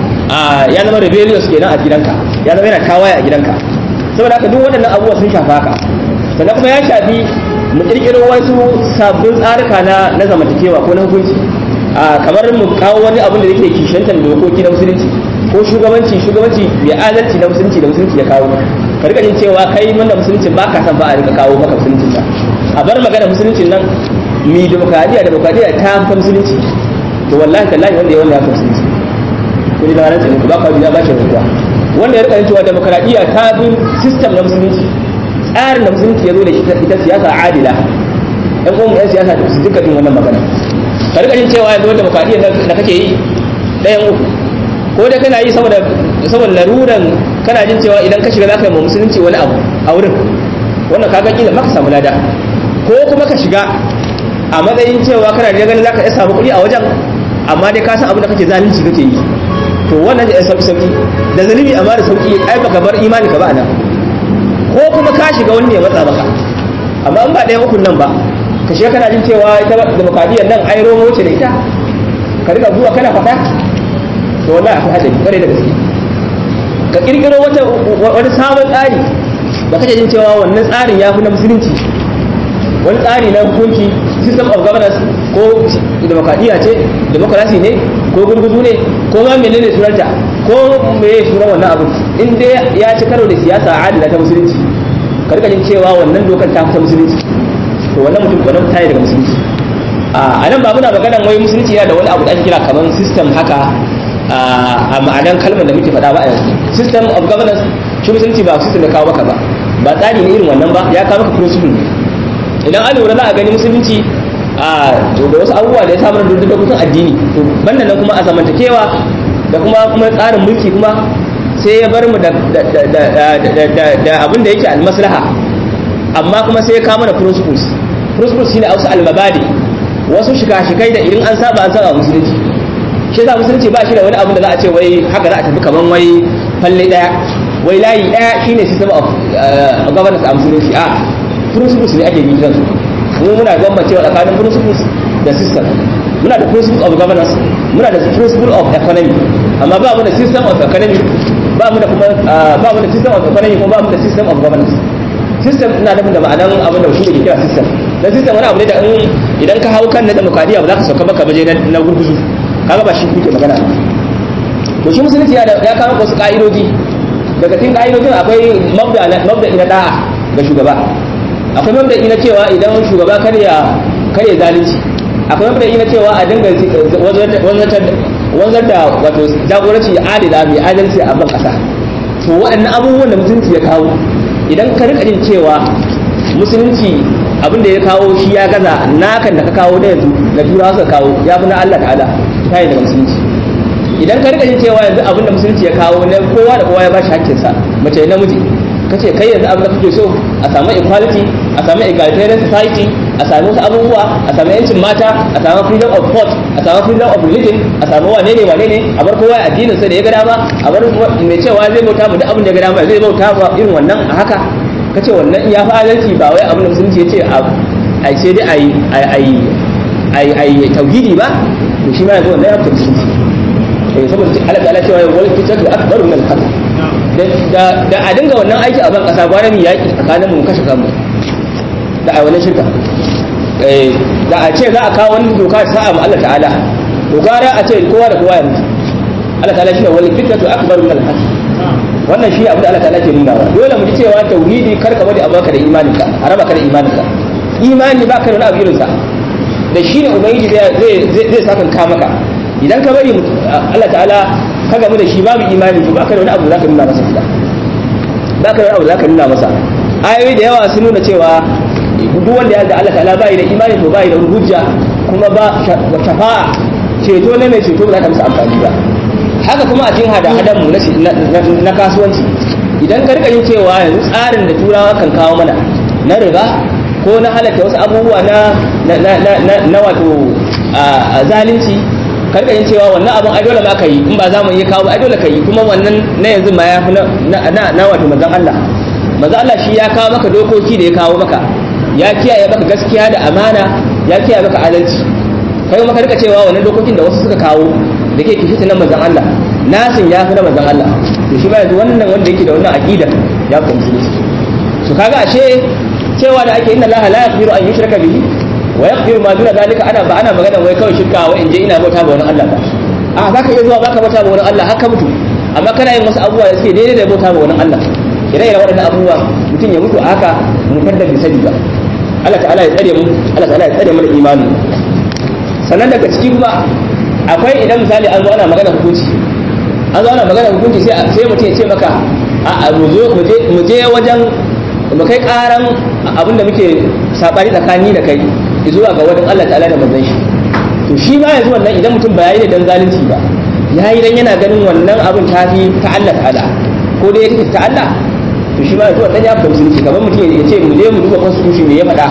ya zama rebellious kenan a gidanka ya zama yana tawaye a gidanka saboda haka duk waɗannan abubuwa sun shafa haka sannan kuma ya shafi mu kirkiro wasu sabbin tsarika na na zamantakewa ko na hukunci kamar mu kawo wani abin da yake kishantar dokoki na musulunci ko shugabanci shugabanci mai adalci na musulunci da musulunci ya kawo ka rika jin cewa kai mun da musulunci ba ka san ba a rika kawo maka musulunci nan a bar magana musuluncin nan mi demokradiya demokradiya ta fi musulunci to wallahi tallahi wanda ya wanda ya fi musulunci ko da ran sai ba ka biya ba shi ruwa wanda ya rika jin cewa demokradiya ta bi system na musulunci tsarin da musulunci ya zo da ita siyasa adila ɗan uwan yan siyasa su duka jin wannan magana ka rika jin cewa yanzu demokradiyyar da kake yi ɗayan uku ko dai kana yi saboda saboda laruran kana jin cewa idan ka shiga zaka yi musulunci wani abu a wurin wannan kaga kila maka samu lada ko kuma ka shiga a matsayin cewa kana da ganin zaka iya samu kuɗi a wajen amma dai ka san abin da kake zalunci kake yi to wannan da ya sauki sauki da zalimi amma da sauki ai baka bar imani ka ba nan ko kuma ka shiga wani ya matsa maka amma in ba ɗaya ukun nan ba ka shiga kana jin cewa ita demokradiyyar nan ai romo ce da ita ka riga zuwa kana faɗa to wallahi akwai hadari kware da gaske ka kirkiro wata wani sabon tsari da kake jin cewa wannan tsarin ya fi na musulunci wani tsari na hukunci system of governance ko demokradiyya ce demokrasi ne ko gurguzu ne ko ma menene sunanta ko meye sunan wannan abu in dai ya ci karo da siyasa adila ta musulunci ka rika jin cewa wannan dokar ta ta musulunci to wannan mutum wannan tayi daga musulunci a nan ba muna maganan wai musulunci yana da wani abu da ake kira kamar system haka a ma'anan kalmar da muke faɗa ba a yanzu system of governance shi musulunci ba system da kawo maka ba ba tsari ne irin wannan ba ya kawo maka principle ne idan an lura za a gani musulunci a da wasu abubuwa da ya samar da dokokin addini to banda nan kuma a zamantakewa da kuma kuma tsarin mulki kuma sai ya bar mu da abin da yake almaslaha amma kuma sai ya kama da principles principles shine wasu almabadi wasu shika-shikai da idan an saba an saba musulunci shi yasa musulunci ba shi da wani abu da za a ce wai haka za a tafi kaman wai falle daya wai layi daya shine system of governance a musulunci a principles ne ake bi kansu mu muna bambancewa tsakanin principles da system muna da principle of governance muna da principle of economy amma ba mu da system of economy ba mu da kuma ba mu da system of economy kuma ba mu da system of governance system ina nufin da ma'anan abin da shi ke kira system dan system wani abu ne da idan ka hau kan na demokradiya ba za ka sauka baka baje na gurguzu kaga ba shi kuke magana to shi musulunci ya kawo wasu ka'idoji daga cikin ka'idojin akwai mabda ina da'a ga shugaba akwai mabda ina cewa idan shugaba kar ya kar ya zalunci akwai mabda ina cewa a dinga wanzar da wato jagoranci adila mai adalci a ban kasa to waɗannan abubuwan da musulunci ya kawo idan ka rika jin cewa musulunci abin da ya kawo shi ya gaza nakan da ka kawo da yanzu na turawa suka kawo ya fi na Allah ta'ala ta yi daga musulunci idan ka rika jin cewa yanzu abin da musulunci ya kawo na kowa da kowa ya bashi hakkinsa mace da namiji ka ce kai yanzu abin da kake so a samu equality a samu egalitarian society a samu wasu abubuwa a samu yancin mata a samu freedom of thought a samu freedom of religion a samu wane ne wane ne a bar kowa addinin sa da ya ga dama a bar mai cewa zai bauta mu duk abin da ya ga dama zai bauta ba irin wannan a haka kace wannan ya fi adalci ba wai abin da musulunci ya ce a sai dai ayi ayi ayi ayi tauhidi ba to shi ma yanzu wannan ya fi musulunci eh saboda Allah ta'ala cewa wal fitatu akbaru min al-qatl da da a dinga wannan aiki a ban kasa gwara mu yaki tsakanin mu kashe kanmu da a wannan shirka eh da a ce za a kawo wani doka ta sa'a Allah ta'ala to gwara a ce kowa da kowa ya mutu Allah ta'ala shine wal fitatu akbaru min al-qatl wannan shi abu da Allah ta'ala ke nuna wa dole mu ji cewa tauhidi kar ka bari a baka da imaninka a raba ka da imaninka imani ba ka da wani abu irinsa da shi ne ubangiji zai zai zai sakan ka maka idan ka bari Allah ta'ala ka gamu da shi babu imani to baka da wani abu zaka nuna masa kuma baka da wani abu zaka nuna masa ayoyi da yawa sun nuna cewa duk wanda ya da Allah ta'ala bai da imani to bai da wani hujja kuma ba shafa'a ceto ne mai ceto ba za ta masa amfani ba haka kuma a cikin hada-hadan mu na kasuwanci idan ka rika yin cewa yanzu tsarin da turawa kan kawo mana na riba ko na halatta wasu abubuwa na na wato zalunci ka rika yin cewa wannan abin ai dole ma ka yi in ba za mu iya kawo ai dole ka yi kuma wannan na yanzu ma ya fi na wato manzon Allah manzon Allah shi ya kawo maka dokoki da ya kawo maka ya kiyaye maka gaskiya da amana ya kiyaye maka adalci kai kuma ka rika cewa wannan dokokin da wasu suka kawo da ke kishi na manzon Allah nasin ya fi na manzon Allah to shi ba yanzu wannan wanda yake da wannan aqida ya fi musulunci su kaga ashe cewa da ake inna Allah la yaghfiru an yushraka bihi wa yaghfiru ma duna zalika ana ba ana magana wai kawai shirka wa in je ina bauta ba wani Allah ba a zaka iya zuwa baka bauta ba wani Allah haka mutu amma kana yin wasu abubuwa da suke daidai da bauta ba wani Allah ire ire waɗannan abubuwa mutum ya mutu haka mutar da bisani ba Allah ta'ala ya tsare mu Allah ta'ala ya tsare mana imani sannan daga ciki kuma akwai idan misali an zo ana magana hukunci an zo ana magana hukunci sai sai mutum ya ce maka a mu zo mu je wajen mu kai karan abinda muke sabani tsakani da kai zuwa ga wajen Allah ta'ala da manzon shi to shi ma yanzu wannan idan mutum ba yayi da dan zalunci ba yayi dan yana ganin wannan abin tafi ta Allah ta'ala ko dai yake ta Allah to shi ma yanzu wannan ya fahimci musulunci kamar mutum ya ce mu je mu duba constitution me ya faɗa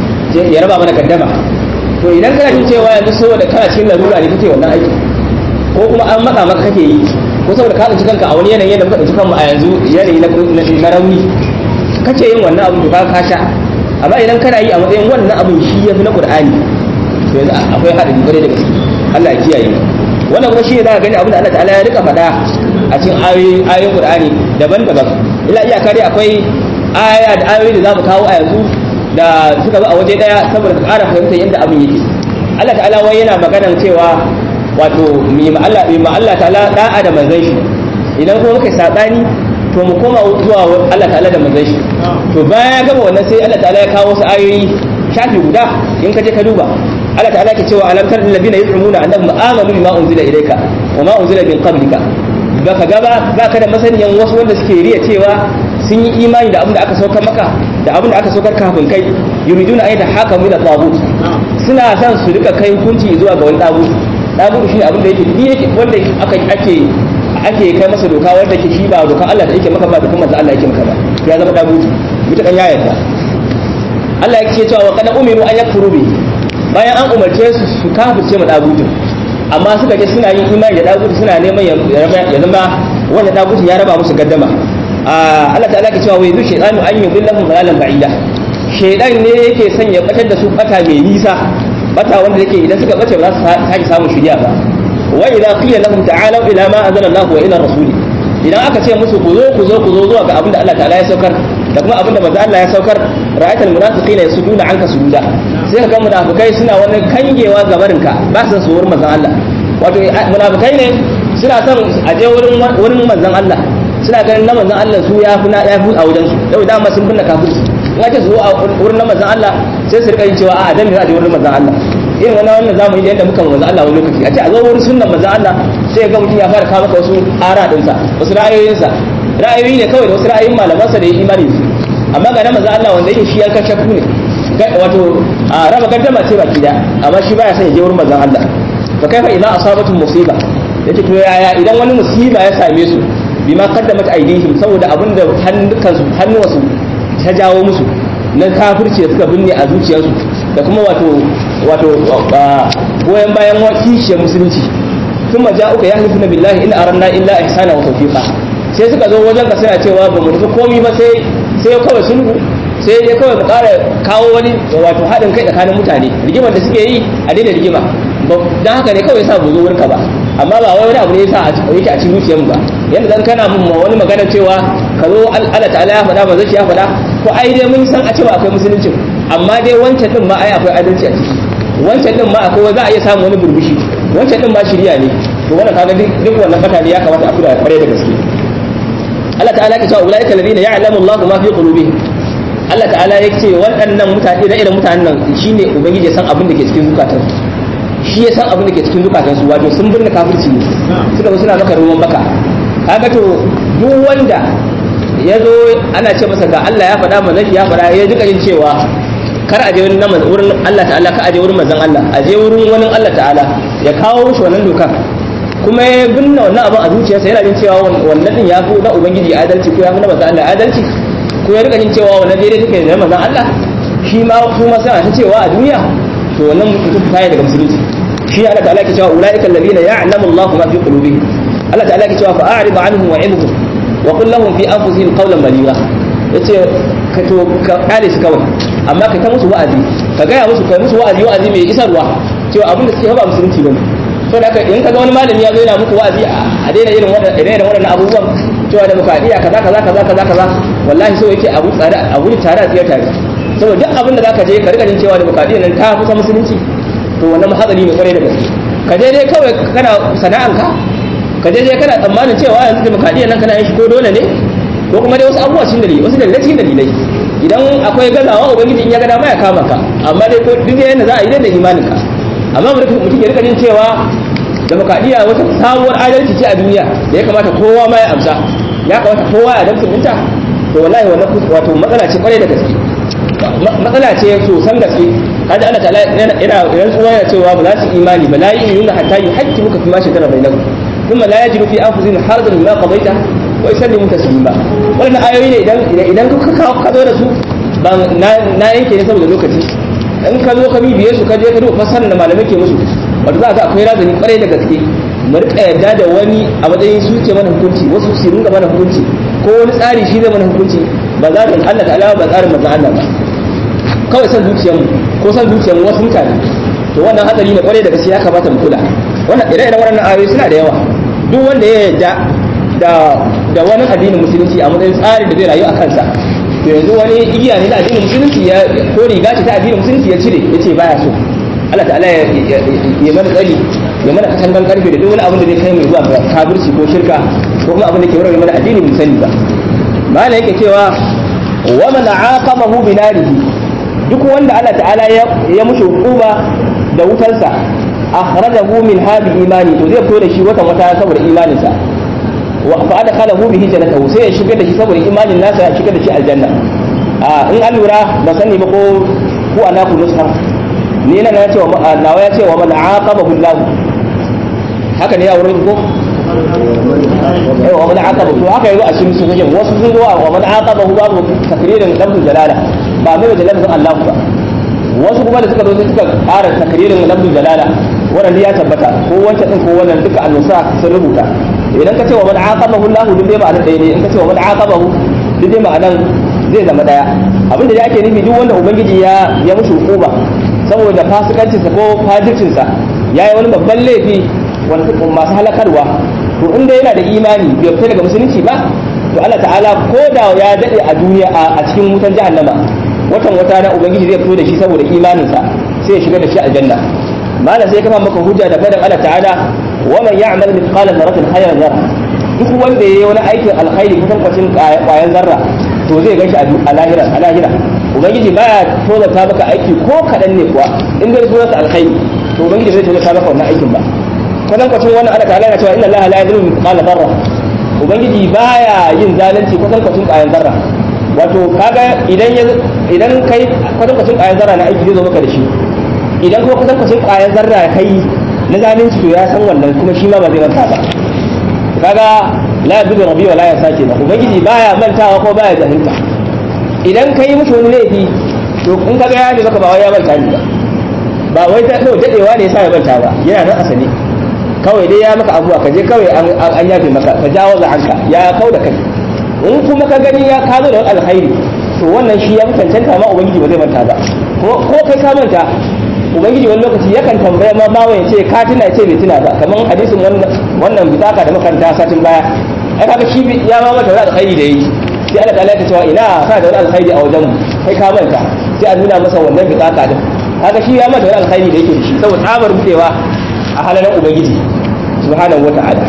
ya raba mana gaddama to idan kana jin cewa yanzu saboda kana cikin larura ne kake wannan aiki ko kuma an matsa maka kake yi ko saboda ka tsinci kanka a wani yanayi da muka tsinci kanmu a yanzu yanayi na rauni kace yin wannan abu to ka ka sha amma idan kana yi a matsayin wannan abin shi yafi na Qur'ani to yanzu akwai hadari bare da gaske Allah ya kiyaye wannan kuma shi ne zaka gani abin da Allah ta'ala ya rika faɗa a cikin ayoyin ayoyin Qur'ani daban-daban illa iyaka dai akwai aya da ayoyi da zamu kawo a yanzu da suka bi a waje daya saboda ka ƙara fahimtar yadda abin yake Allah ta'ala wai yana maganar cewa wato mi ma Allah mi ma Allah ta'ala da'a da manzon shi idan kuma muka sabani to mu koma zuwa Allah ta'ala da manzon shi to bayan ya gama wannan sai Allah ta'ala ya kawo wasu ayoyi shafi guda in ka je ka duba Allah ta'ala ke cewa alam tar alladhina yuz'umuna annahum amanu bima unzila ilayka wa ma unzila min qablika baka gaba baka da masaniyan wasu wanda suke riya cewa sun yi imani da abin da aka saukar maka da abin da aka saukar kafin kai yuriduna ayyata hakamu ila tagut suna son su rika kai hukunci zuwa ga wani tagut tagut shine abin da yake yake wanda aka ake ake kai masa doka wanda ke shi ba dokan Allah da yake maka ba da kuma Allah yake maka ba ya zama tagut mutukan ya yarda Allah yake cewa wa kana umiru an yakfuru bi bayan an umarce su su kafirce mu tagut amma suka je suna yin imani da tagut suna neman ya zama wanda tagut ya raba musu gaddama Allah ta'ala ke cewa wai zu shaytanu an yudillahum dalalan ba'ida shaytan ne yake son ya batar da su bata mai nisa bata wanda yake idan suka bace ba za su sake samun shiriya ba wa idza qila lahum ta'alu ila ma anzala Allah wa ila rasuli idan aka ce musu ku zo ku zo ku zo zuwa ga abinda Allah ta'ala ya saukar da kuma abinda manzo Allah ya saukar ra'ayatul munafiqina yasuduna anka sududa sai ka ga munafikai suna wani kangewa ga barinka ba su su wurin manzon Allah wato munafikai ne suna son a je wurin wurin manzon Allah suna ganin na manzan Allah su ya fi ya fi a wajen su yau dama sun binne kafirci in ake su a wurin na manzan Allah sai su rika yin cewa a dan me za a je wurin manzan Allah irin wannan wannan zamani da yadda muka manzan Allah wani lokaci a ce a zo wurin sunnan manzan Allah sai ga mutum ya fara kawo maka wasu ara dinsa wasu ra'ayoyinsa ra'ayoyi ne kawai da wasu ra'ayoyin malamansa da ya imani da su amma ga na manzan Allah wanda yake shi yankan shakku ne wato a raba gaddama ce baki da amma shi baya son ya je wurin manzan Allah fa kaifa idan asabatu musiba yace to yaya idan wani musiba ya same su bima qaddamat aydihim saboda abinda hannukansu hannuwansu ta jawo musu na kafirci da suka binne a zuciyarsu da kuma wato wato goyen bayan kishiyar musulunci sun maja uka ya halifu na billahi in aranna illa ihsana wa tawfiqa sai suka zo wajen ka suna cewa ba mu nufi komi ba sai sai kawai sulhu sai dai kawai mu ƙara kawo wani wato haɗin kai tsakanin mutane rigimar da suke yi a daina rigima don haka ne kawai sa bu zo wurinka ba amma ba wai wani abu ne yasa yake a cikin zuciyarmu ba yanda dan kana mun wani magana cewa ka zo Allah ta'ala ya faɗa ba zai ya faɗa ko ai dai mun san a cewa akwai musulunci amma dai wancan din ma ai akwai adalci a ciki wancan din ma akwai za a iya samu wani burbushi wancan din ma shirya ne to wannan kaga duk wannan fata ne ya kamata a kula kware da gaske Allah ta'ala ya ce ulaika alladhina ya'lamu Allahu ma fi qulubihim Allah ta'ala ya ce waɗannan mutane da irin mutanen nan shine ubangiji ya san abin da ke cikin zukatansu shi ya san abin da ke cikin zukatansu wato sun binne kafirci ne suka zo suna maka ruwan baka kaga to duk wanda ya zo ana ce masa ga Allah ya faɗa manzon ya faɗa ya duka yin cewa kar a je wurin Allah ta'ala ka a je wurin manzon Allah a je wurin wani Allah ta'ala ya kawo shi wannan dokan kuma ya binne wannan abin a zuciyarsa yana jin cewa wannan din ya fi na ubangiji adalci ko ya fi na manzon Allah adalci ko ya rika jin cewa wannan daidai take da manzon Allah shi ma kuma suna ta cewa a duniya to wannan mutum ta daga musulunci shi Allah ta'ala ke cewa ulaika alladhina ya'lamu Allahu ma fi qulubihim Allah ta'ala ke cewa fa'arid anhum wa'idhum wa qul lahum fi anfusihim qawlan baligha yace ka to ka kare su kawai amma ka ta musu wa'azi ka gaya musu kai musu wa'azi wa'azi mai isarwa cewa abin da suke ba musulunci bane to da in ka ga wani malami ya zo yana muku wa'azi a daina irin wannan irin wannan abubuwan cewa da demokradiya kaza kaza kaza kaza kaza wallahi so yake abu tsare a wuri tare a tsiyar tare saboda duk abin da zaka je ka rika jin cewa demokradiya nan ta kusa musulunci to wannan hatsari ne kwarai da gaske ka je dai kawai kana sana'anka ka je dai kana tsammanin cewa yanzu demokradiya nan kana yin shi ko dole ne ko kuma dai wasu abubuwa cikin dalilai wasu dalilai cikin dalilai idan akwai gazawa ubangiji in ya gada ma ya kama ka amma dai ko duk yanda za a yi da imanin ka amma mutum ya rika jin cewa demokradiya wata sabuwar adalci ce a duniya da ya kamata kowa ma ya amsa ya kamata kowa ya damta minta to wallahi wannan wato matsala ce kwarai da gaske matsala ce sosan gaske kaji Allah ta'ala yana rantsuwa yana cewa ba za su imani ba la yu'minuna hatta yuhaqqimuka fi ma shajara bainahum thumma la yajidu fi anfusihim harajan mimma qadaita wa yusallimu taslima wannan ayoyi ne idan idan ka kawo ka zo da su ba na yanke ne saboda lokaci in ka zo ka bibiye su ka je ka duba fasarar da malamai ke musu wanda za ka akwai razani kwarai da gaske mu rika yadda da wani a matsayin su ke mana hukunci wasu su ringa mana hukunci ko wani tsari shi zai mana hukunci ba za Allah ta'ala ba tsarin manzon Allah ba kawai san zuciyarmu ko san zuciyarmu wasu mutane to wannan hatsari ne kwarai da gaske ya kamata mu kula wannan ire-iren waɗannan ayoyi suna da yawa duk wanda ya yarda da da wani addinin musulunci a matsayin tsari da zai rayu a kansa to yanzu wani igiya ne na addinin musulunci ya ko riga ce ta addinin musulunci ya cire ya ce baya so Allah ta'ala ya mana tsari ya mana katangan karfe da duk wani abin da zai kai mu zuwa ga kafirci ko shirka ko kuma abin da ke warware mana addini mun sani ba mala yake cewa wa man aqamahu bi narihi duk wanda Allah ta'ala ya mushi hukuma da wutarsa akhrajahu min hadi imani to zai fito da shi wata wata saboda imaninsa wa fa adkhalahu bihi jannatahu sai ya shigar da shi saboda imanin nasa ya shigar da shi aljanna a in an lura ba sani ba ko ku ana ku nusa ni na ya ce wa nawa ya ce wa man aqabahu Allah haka ne ya wurin ko eh wa man aqaba to haka yazo a cikin sunan wasu sun zo wa man aqabahu babu takririn lafzul jalala ba mai da lafzin Allah ba wasu kuma da suka zo suka ƙara takririn lafzul jalala wannan ya tabbata ko wancan din ko wannan duka annusa sun rubuta idan ka ce wa man aqabahu Allah duk dai ma'anar ɗaya ne in ka ce wa man aqabahu duk dai ma'anar zai zama daya abinda da ake nufi duk wanda ubangiji ya ya mushi hukuma saboda fasikancinsa ko fajircinsa ya yi wani babban laifi wanda masu halakarwa to inda yana da imani bai fita daga musulunci ba to Allah ta'ala ko da ya dade a duniya a cikin wutan jahannama watan wata na ubangiji zai fito da shi saboda imaninsa sai ya shiga da shi aljanna malam sai kafa maka hujja da fadan Allah ta'ala wa man ya'mal mithqala dharratin khayran yara duk wanda yayi wani aikin alkhairi kusan kwacin kwayan zarra to zai gashi a lahira a lahira ubangiji baya tozata maka aiki ko kadan ne kuwa in dai sunansa alkhairi to ubangiji zai tozata maka wannan aikin ba kwanan kwacin wannan Allah ta'ala yana cewa inna Allah la yadhlimu mithqala dharra ubangiji baya yin zalunci kwanan kwacin kwayan zarra wato kaga idan idan kai kwanan kwacin kwayan zarra na aiki zai zo maka da shi idan kuma kwanan kwacin kwayan zarra kai na zalunci to ya san wannan kuma shi ma ba zai manta ba kaga la yadhlimu rabbi wa la yasaki ba ubangiji baya mantawa ko baya jahilta idan kai mushi wani laifi to in kaga ya ne maka ba wai ya manta ni ba ba wai ta kawai dadewa ne yasa ya manta ba yana nan asali kawai dai ya maka abuwa ka je kawai an yafe maka ka jawo za hanka ya kau da kai in kuma ka gani ya ka zo da wani alkhairi to wannan shi ya fi cancanta ma ubangiji ba zai manta ba ko kai ka manta ubangiji wani lokaci yakan tambaya ma bawa ya ce ka tuna ya ce bai tuna ba kamar hadisin wannan bitaka da makaranta satin baya ai kaga shi ya ma mata wani alkhairi da yi sai Allah ta'ala ya cewa ina ka da wani alkhairi a wajen kai ka manta sai a nuna masa wannan bitaka din kaga shi ya mata wani alkhairi da yake da shi saboda tsabar budewa a halalan ubangiji subhanahu wata'ala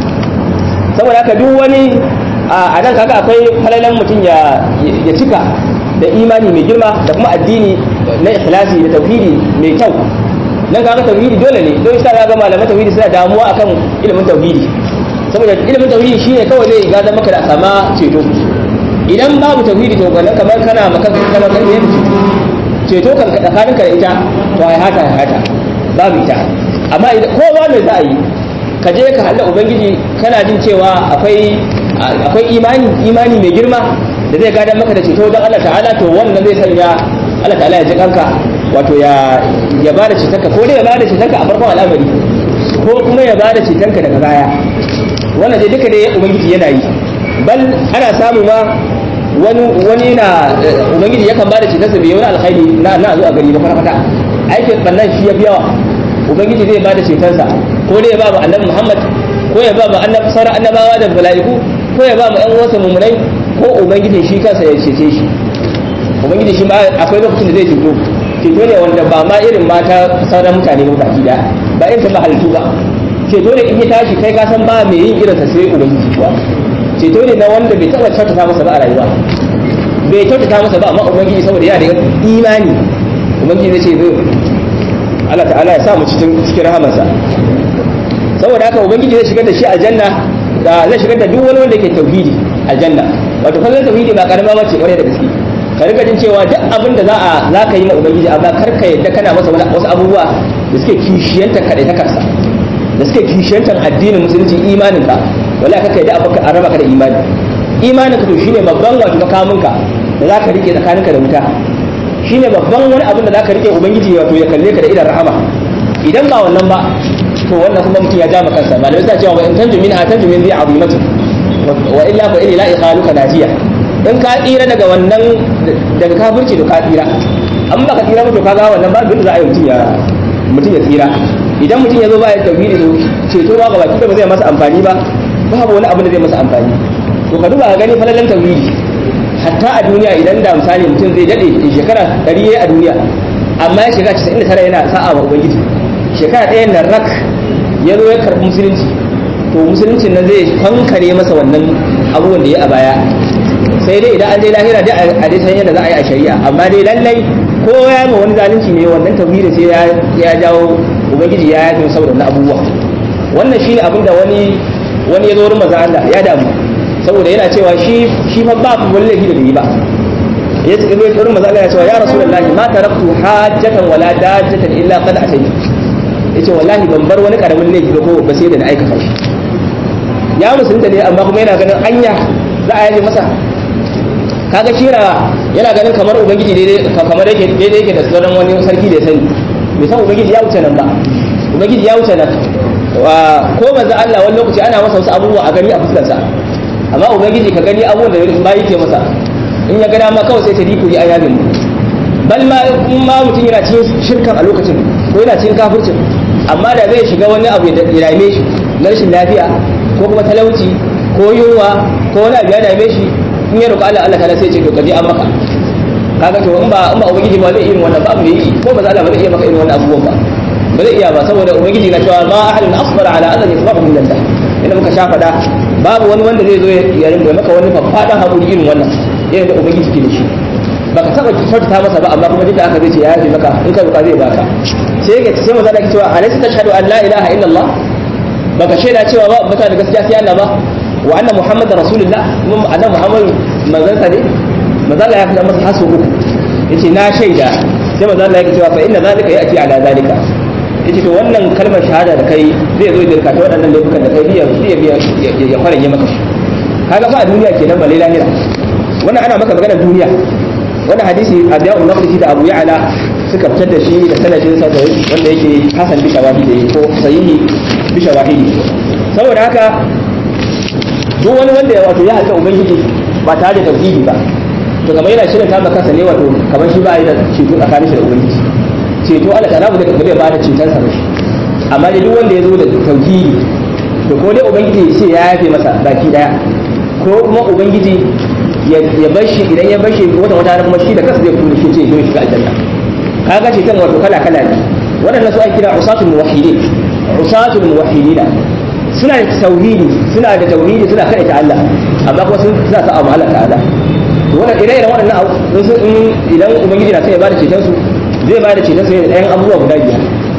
saboda haka duk wani a nan kaga akwai halalan mutum ya ya cika da imani mai girma da kuma addini na ikhlasi da tauhidi mai kyau nan kaga tauhidi dole ne don sa ga malaman tauhidi suna damuwa akan ilimin tauhidi saboda ilimin tauhidi shine kawai zai gada maka da sama ceto idan babu tauhidi to wannan kamar kana maka kana kan yin ceto kan tsakaninka da ita to ai hata ai hata babu ita amma idan ko ba mai za a yi ka je ka halla ubangiji kana jin cewa akwai akwai imani imani mai girma da zai gada maka da ceto don Allah ta'ala to wannan zai sanya Allah ta'ala ya ji kanka wato ya ya bada cetonka ko dai ya bada cetonka a farkon al'amari ko kuma ya bada cetonka daga baya wannan dai duka dai ubangiji yana yi bal ana samu ma wani wani na ubangiji yakan bada cetonsa bai wani alkhairi na na zo a gari ba kwata aikin bannan shi ya fi yawa ubangiji zai bada cetonsa ko dai ya ba mu annabi Muhammad ko ya ba mu annabi sauran annabawa da mala'iku ko ya ba mu ƴan uwansa mummunai ko ubangiji shi kansa ya cece shi ubangiji shi ma akwai lokacin da zai ceto ceto ne wanda ba ma irin mata sauran mutane ba baki da ba irin ba halittu ba ceto ne in ya tashi kai ka san ba mai yin irinsa sai ubangiji kuwa ceto ne na wanda bai taɓa kyautata masa ba a rayuwa bai kyautata masa ba amma ubangiji saboda yana da imani ubangiji zai ce zo Allah ta'ala ya sa mu cikin cikin rahamarsa saboda haka ubangiji zai shigar da shi aljanna da zai shigar da duk wani wanda ke tauhidi aljanna wato kallon tauhidi ba karama ba ce kwarai da gaske ka rika jin cewa duk abin da za a za ka yi ma ubangiji amma kar ka yadda kana masa wasu abubuwa da suke kishiyantar kaɗai ta karsa da suke kishiyantar addinin musulunci imanin ka wala ka yadda abu a raba ka da imani imanin ka to shine babban wato makaminka da za ka rike tsakaninka da wuta shine babban wani abin da za ka rike ubangiji wato ya kalle ka da idan rahama idan ba wannan ba to wannan kuma mutum ya jama kansa malamai suna cewa wa in tanju min atanju min bi azimatin wa illa fa illa ikhaluka najiya in ka tsira daga wannan daga kafirci da ka tsira an baka tsira ba to kaga wannan ba bin za a yi mutum ya mutum ya tsira idan mutum ya zo ba ya tauhidi to ceto ba ga baki da ba zai masa amfani ba babu wani abu da zai masa amfani to ka duba ka gani falalan tauhidi hatta a duniya idan da misali mutum zai dade shekara 100 a duniya amma ya shiga 99 yana sa'a wa ubangiji shekara ɗaya nan rak ya zo ya karɓi musulunci to musuluncin nan zai kankare masa wannan abubuwan da ya a baya sai dai idan an dai lahira dai a dai san yadda za a yi a shari'a amma dai lallai ko ya ma wani zalunci ne wannan tauhidin sai ya jawo ubangiji ya yafe saboda wannan abubuwa wannan shine abin da wani wani ya zo wurin manzon Allah ya damu saboda yana cewa shi shi fa ba wani laifi da bai yi ba ya ce zai wurin manzon Allah ya cewa ya rasulullahi ma taraktu hajjatan wala dajjatan illa qad ataytu yace wallahi ban bar wani karamin laifi ba ko ba sai da na aikata shi ya musulunta ne amma kuma yana ganin anya za a yaje masa kaga shira yana ganin kamar ubangiji daidai kamar yake daidai yake da sauran wani sarki da ya sani bai san ubangiji ya wuce nan ba ubangiji ya wuce nan ko manzo Allah wani lokaci ana masa wasu abubuwa a gani a fuskarsa amma ubangiji ka gani abubuwan da ba yake masa in ya gada ma kawai sai ta diku ya yabe mu bal ma in ma mutum yana cikin shirkan a lokacin ko yana cikin kafircin amma da zai shiga wani abu ya dame shi na rashin lafiya ko kuma talauci ko yunwa ko wani abu ya dame shi in ya roƙa Allah Allah ta'ala sai ce to kaje an maka kaga to in ba in ba ubangiji ba zai irin wannan ba mai yi ko ba za Allah ba zai iya maka irin wannan abubuwan ba ba zai iya ba saboda ubangiji na cewa ma ahadun asbara ala adan yasma'u min Allah inda muka sha fada babu wani wanda zai zo ya rinka maka wani faffadan hakuri irin wannan irin da ubangiji ke da shi baka taba kyautata masa ba amma kuma duk da aka zai ce ya yafe maka in ka roƙa zai baka sai ga sai maza da ke cewa alaysa tashhadu an la ilaha illallah baka shaida cewa ba mutane da gaskiya sai Allah ba wa anna muhammadar rasulullah kuma annabi muhammad manzon sa ne manzo Allah ya faɗa masa hasu uku yace na shaida sai manzo Allah ya cewa fa inna zalika ya'ti ala zalika yace to wannan kalmar shahada da kai zai zo da ka ta waɗannan laifukan da kai biya biya biya ya kwaranye maka shi kaga fa a duniya kenan ba lahira wannan ana maka maganar duniya wannan hadisi Abdul Naqdi da Abu Ya'la suka fitar da shi da sanadin sa da wanda yake hasan bi shawahidi ko sahihi bi shawahidi saboda haka duk wani wanda ya wato ya halka ubangiji ba tare da tauhidi ba to kamar yana shirin kama kansa ne wato kamar shi ba yi da ceto tsakanin shi da ubangiji ceto Allah ta rabu da ba zai ba da ceton sa ba shi amma dai duk wanda ya zo da tauhidi to ko dai ubangiji ya ce ya yafe masa baki daya ko kuma ubangiji ya bar shi idan ya bar shi wata wata kuma shi da kansa zai fito shi ce ya shiga aljanna kaga ceton wato kala kala ne waɗannan su ake kira usatul muwahhidin usatul muwahhidina suna da tauhidi suna da tauhidi suna kada ta Allah amma kuma sun suna sa abu Allah ta'ala to wannan ire iren waɗannan abu idan ubangiji na sai ya bada ceton su zai bada ceton su da ɗayan abubuwa guda biyar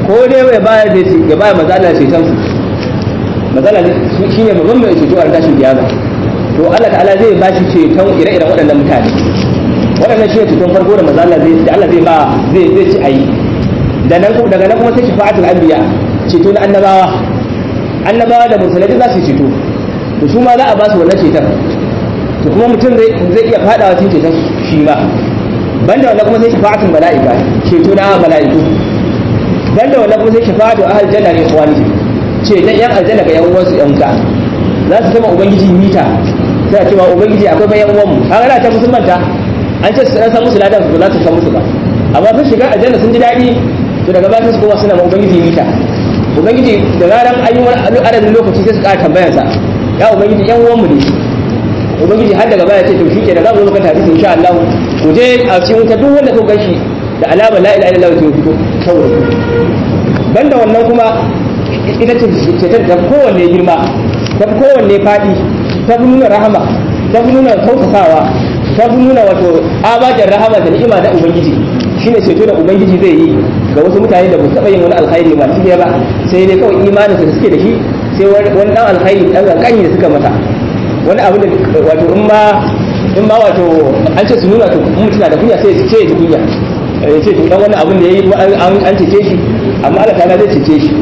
ko dai ya bayar da ya bayar mazala ceton su mazala shi ne babban mai ceto a tashin kiyama to Allah ta'ala zai ba shi ceton ire-iren waɗannan mutane waɗannan shi ne ceton farko da mazala zai da Allah zai ba zai zai ci ayi da nan daga nan kuma sai shafa'atul anbiya ceto na annabawa annabawa da musulmai za su ceto to su ma za a ba su wannan ceton to kuma mutum zai iya fadawa cikin ceton shi ma banda wannan kuma sai shafa'atul mala'ika ceto na mala'iku banda wannan kuma sai shafa'atul ahli janna ne ikhwani ce dan yan aljanna ga yan uwansu yan wuta za su sama ubangiji mita sai a cewa ubangiji akwai bayan uwan mu kaga da ta musulmanta an ce su san musu ladan ba za su san musu ba amma sun shiga aljanna sun ji daɗi to daga baya su kuma suna ma ubangiji mita ubangiji da ranar an yi wani adadin lokaci sai su ƙara tambayarsa ya ubangiji yan uwan mu ne ubangiji har daga baya ce to shike da za mu zo kan hadisi insha Allah ku je a cikin wuta duk wanda kuka ganshi da alama la ilaha illallah to fito saboda ku banda wannan kuma ita ce cetar da kowanne girma ta fi kowanne faɗi ta fi nuna rahama ta fi nuna tausasawa ta fi nuna wato abajar rahama da ni'ima da ubangiji shine ceto da ubangiji zai yi ga wasu mutane da ba su taɓa yin wani alkhairi masu ɗaya ba sai dai kawai imanin da suke da shi sai wani ɗan alkhairi ɗan ƙanƙani da suka masa wani abu da wato in ma in ma wato an ce su nuna to mutum na da kunya sai ce ya ji kunya ya ce to dan wannan abin da yayi an cece shi amma Allah ta'ala zai cece shi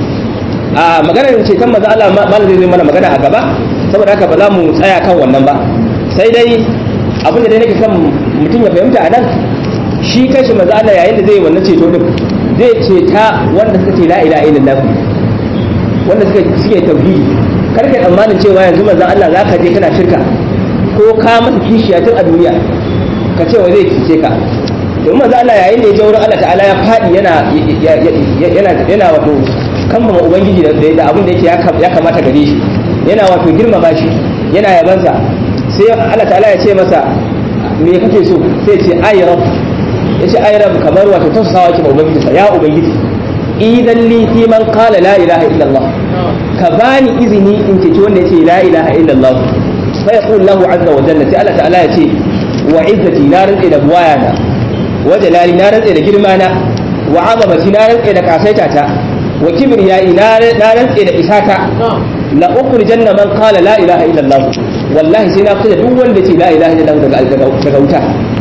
a maganar ceton maza Allah malam zai mana magana a gaba saboda haka ba za mu tsaya kan wannan ba sai dai abin da dai nake son mutum ya fahimta a nan shi kashi maza Allah yayin da zai wannan ceto din zai ceta wanda suka ce la ilaha illallah wanda suka suke tauhidi kar ka tsammanin cewa yanzu manzon Allah zaka je kana shirka ko ka masa kishiya tun a duniya ka ce wa zai kice ka domin manzon Allah yayin da ya je wurin Allah ta'ala ya fadi yana yana yana wato kambama ubangiji da da abin da yake ya kamata gare shi yana wato girmama shi yana yabansa sai Allah ta'ala ya ce masa me kake so sai ce ay rabb ya ce ay rabb kamar wato tausawa ki ubangiji sa ya ubangiji idan li fi man qala la ilaha illa Allah ka bani izini in ce wanda ya ce la ilaha illa Allah fa yaqul lahu azza wa jalla sai Allah ta'ala ya ce wa izzati na rantsa da buwayana wa jalali na rantsa da girma na wa azamati na rantsa da kasaita ta wa kibriyai na rantse da isata la ukhrijanna man qala la ilaha illa Allah wallahi sai na fita duk wanda ce la ilaha illa Allah daga wuta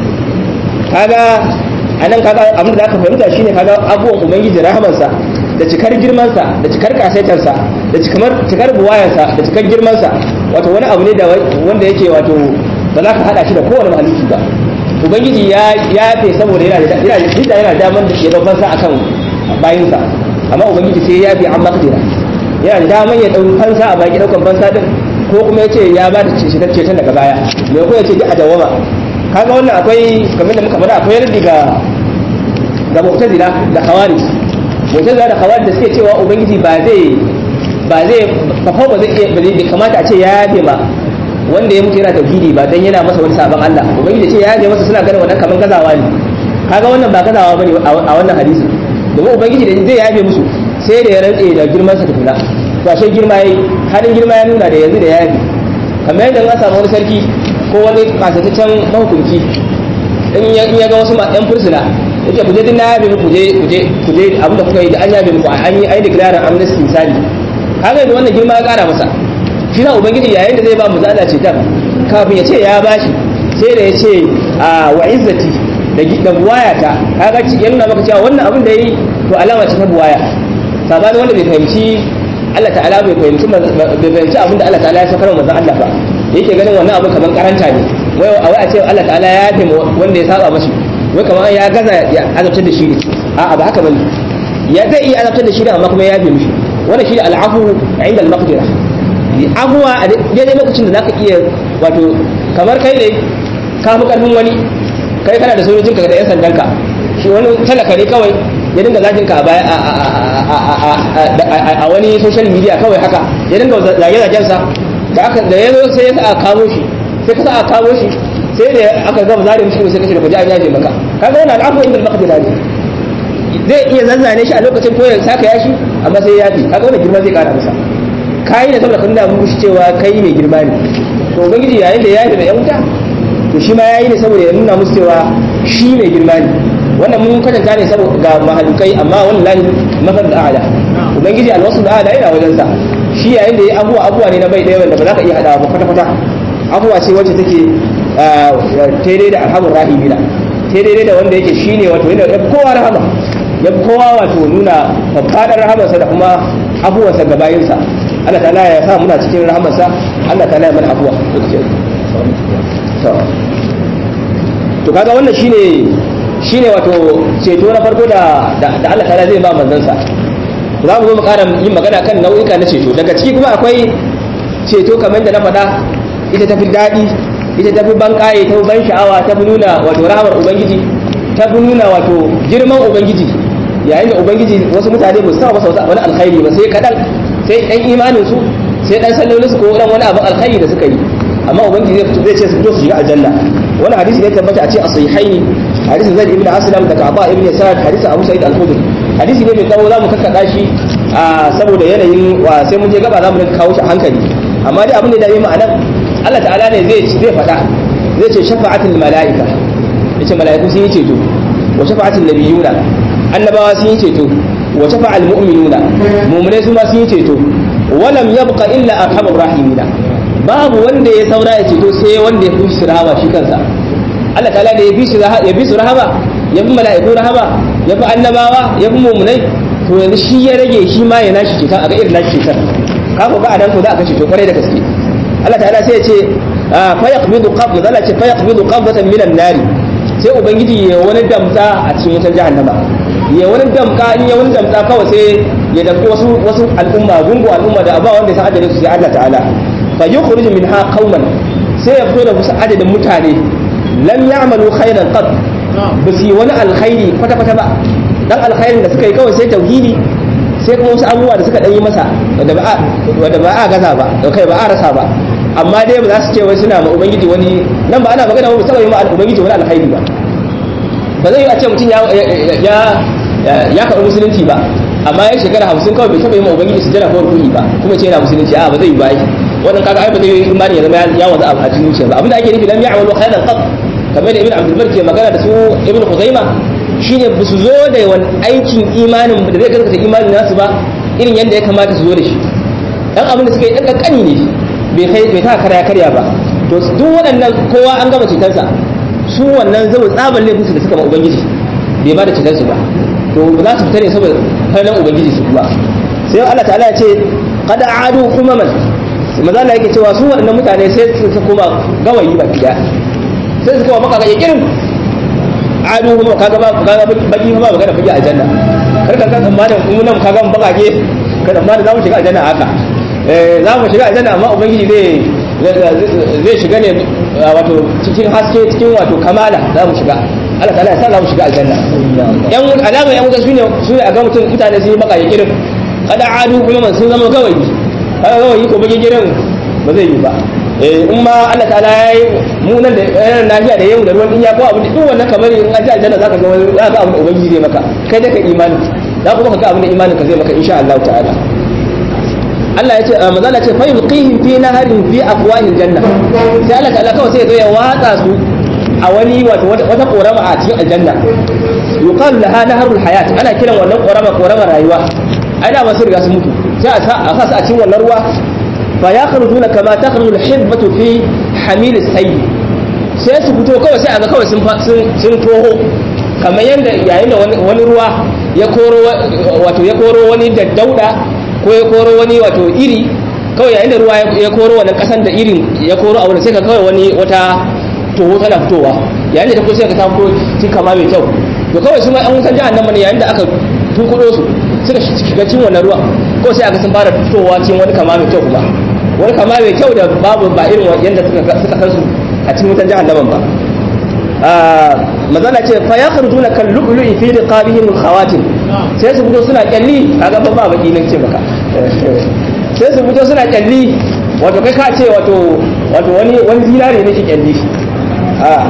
kaga anan kaga abin da aka fahimta shine kaga abubuwan ubangiji rahamansa da cikar girmansa da cikar kasaitarsa da cikar cikar buwayansa da cikar girmansa wato wani abu ne da wanda yake wato ba za ka hada shi da kowane mahalicci ba ubangiji ya yafe saboda yana da yana yana daman da ke babban sa akan bayinsa amma ubangiji sai ya fi an makdira yana da daman ya ɗau fansa a baki ɗaukan fansa din ko kuma ya ce ya ba da cetar ceton daga baya me ko ya ce a dawama kaga wannan akwai kamar da muka faɗa akwai yardi ga ga mu'tazila da khawarij mu'tazila da khawarij da suke cewa ubangiji ba zai ba zai ba ba zai iya bai kamata a ce ya yafe ma wanda ya mutu yana tauhidi ba dan yana masa wani sabon Allah ubangiji ce ya yafe masa suna ganin wannan kaman gazawa ne kaga wannan ba gazawa bane a wannan hadisi domin ubangiji da zai yabe musu sai da ya rantse da girman sa tukuna to ashe girma yayi halin girma ya nuna da yanzu da yabe kamar yadda an samu wani sarki ko wani kasataccen mahukunci in ya ga wasu yan fursuna yake kuje din na yabe muku je kuje kuje abin da kuka yi da an yabe muku an yi ai declare amnesty misali kaga yanzu wannan girma ya kara masa shi na ubangiji yayin da zai ba mu zala ce dan kafin ya ce ya bashi sai da ya ce a wa izzati da buwaya ta kaga ya nuna maka cewa wannan abin da yi to alama ce ta buwaya sabani wanda bai fahimci Allah ta'ala bai fahimci bai fahimci abin da Allah ta'ala ya saukar manzon Allah ba yake ganin wannan abin kamar karanta ne wai a wai a ce Allah ta'ala ya yafe wanda ya saba mashi wai kamar ya gaza ya azabtar da shi ne a'a ba haka bane ya zai iya azabtar da shi ne amma kuma ya yafe mishi wannan shi ne al'afu inda al-maqdira abuwa a daidai lokacin da zaka iya wato kamar kai ne ka fi karfin wani kai kana da sojojinka da yan sandanka shi wani talaka ne kawai ya dinga zagin ka a wani social media kawai haka ya dinga zage zagen sa da aka da yazo sai ya sa kamo shi sai ka sa kamo shi sai da aka gama zare mishi sai kace da kuji an yaje maka kaga wannan al'afu inda al-maqdira ne zai iya zanzane shi a lokacin ko ya saka yashi amma sai ya yafi kaga wannan girma zai kara masa kai ne saboda kun da mun cewa kai mai girma ne to ubangiji yayin da ya yafi da yan wuta to shi ma yayi ne saboda ya nuna musu cewa shi mai girma ne wannan mun kwatanta ne saboda ga mahalukai amma wallahi mafar da a'la ubangiji alwasu da a'la yana wajen sa shi yayin da ya abuwa abuwa ne na bai daya wanda ba za ka iya hadawa ba kwata kwata abuwa ce wacce take daidai da arhamur rahimina daidai da wanda yake shine wato yana da kowa rahama ya kowa wato nuna faɗaɗar rahamarsa da kuma abuwarsa ga bayinsa Allah ta'ala ya sa muna cikin rahamarsa Allah ta'ala ya mana abuwa to kaga wannan shine shine wato ceto na farko da da Allah ta'ala zai ba manzansa za mu zo mu ƙara yin magana kan nau'ika na ceto daga ciki kuma akwai ceto kamar da na faɗa ita tafi daɗi ita tafi ban ƙaye ta ban sha'awa ta fi nuna wato rahamar ubangiji ta fi nuna wato girman ubangiji yayin da ubangiji wasu mutane ba su sa masa wani alkhairi ba sai kaɗan sai ɗan imanin su sai ɗan sallolin su ko ɗan wani abin alkhairi da suka yi amma ubangiji zai ce su fito su shiga aljanna wani hadisi ne tabbata a ce a sahihaini hadisin zaid ibn aslam daga abba ibn sa'ad hadisin abu sa'id al-khudri hadisi ne mai tsawo zamu kakkada shi saboda yanayin wa sai mun je gaba zamu rinka kawo shi hankali amma dai abin da ya dame mu anan Allah ta'ala ne zai zai faɗa zai ce shafa'atul mala'ika yace mala'iku sun yi ceto wa shafa'atul nabiyuna annabawa sun yi ceto wa shafa'al mu'minuna mu'minai su ma sun yi ceto walam yabqa illa arhamur rahimina babu wanda ya saura ya ceto sai wanda ya fi shi rahama shi kansa Allah ta'ala da ya fi shi ya fi su rahama ya fi mala'iku rahama ya fi annabawa ya fi mu'minai to yanzu shi ya rage shi ma ya nashi ceton a ga irin nashi ceton kafa ba a dan ko za a kashe to kwarai da gaske Allah ta'ala sai ya ce fa yaqbidu qabd Allah ce fa yaqbidu qabdatan minan nari sai ubangiji ya wani damtsa a cikin wutar jahannama ya wani damka in ya wani damtsa kawai sai ya damki wasu wasu al'umma gungu al'umma da ba wanda ya san adadin su sai Allah ta'ala fa yukhrij minha qauman sai ya fito da wasu adadin mutane lam ya'malu khairan qad ba su yi wani alkhairi kwata kwata ba dan alkhairin da suka yi kawai sai tauhidi sai kuma wasu abubuwa da suka dan yi masa wanda ba a gaza ba da kai ba a rasa ba amma dai ba za su ce wai suna ma ubangiji wani nan ba ana magana ba saboda ma ubangiji wani alkhairi ba ba zai yi a ce mutum ya ya ya karɓi musulunci ba amma ya shekara hamsin kawai bai taɓa yi ma ubangiji su jira ko rukuni ba kuma ce yana musulunci a ba zai yi ba wannan kaga ai ba zai yi imani ya zama ya wanzu a cikin zuciya ba abinda ake nufi lam ya'malu khairan qat kamar da ibn abdul bar ke magana da su ibn khuzaima shine ba su zo da wani aikin imanin da zai gaskata imanin nasu ba irin yadda ya kamata su zo da shi dan abin da suka yi dan kankani ne bai kai bai ta karya karya ba to duk waɗannan kowa an gama cutarsa su wannan zai tsaban laifin su da suka ma ubangiji bai ba da cutarsu ba to za su fita ne saboda farnan ubangiji su kuma sai Allah ta'ala ya ce qad adu kumaman maza Allah yake cewa su waɗannan mutane sai su koma gawayi ba daya sai su koma maka ga irin adu kuma kaga ba kaga baki ba magana fage aljanna kar ka san tsammanin mu nan kaga mun bakake ka tsammanin za mu shiga aljanna haka eh za mu shiga aljanna amma ubangiji zai zai shiga ne wato cikin haske cikin wato kamala za mu shiga Allah ta'ala ya sa za mu shiga aljanna yan alama yan wuta sune sune a ga mutum mutane sun yi bakake kirin kada adu kuma sun zama gawayi kaga gawayi ko bage girin ba zai yi ba in ma Allah ta'ala ya yi mu nan da yanar lafiya da yau da ruwan dinya ko abin duk wannan kamar in an ji aljanna zaka ga wani zaka abin da ubangiji zai maka kai da ka imani za kuma ka ga abin da imanin ka zai maka insha Allah ta'ala Allah ya ce manzo Allah ya ce fa yulqihim fi naharin fi afwahil janna sai Allah ta'ala kawai sai ya zo ya watsa su a wani wato wata korama a cikin aljanna yuqalu laha naharul hayat ana kiran wannan korama korama rayuwa ai da ba su riga su mutu sai a sa su a cikin wannan ruwa فيخرجون كما تخرج الحبة في حميل السيل sai su fito kawai sai a ga kawai sun toho kamar yadda yayin da wani ruwa ya koro wato ya koro wani daddauda ko ya koro wani wato iri kawai yayin da ruwa ya koro wannan kasan da irin ya koro a wurin sai ka kawai wani wata toho tana fitowa yayin da ta fito sai ka ta fito cikin kama mai kyau to kawai su ma an wutan jahannama ne yayin da aka tunkudo su suka shiga cikin wannan ruwa ko sai aka sun fara fitowa cikin wani kama mai kyau kuma wani kama mai kyau da babu ba irin yadda suka san su a cikin wutan jahannaman ba mazala ce fa ya kharjuna kal lu'lu'i fi riqabihim khawatim sai su fito suna kyalli kaga ba ba baki nan ce baka sai su fito suna kyalli wato kai ka ce wato wato wani wani zinare ne ke kyalli a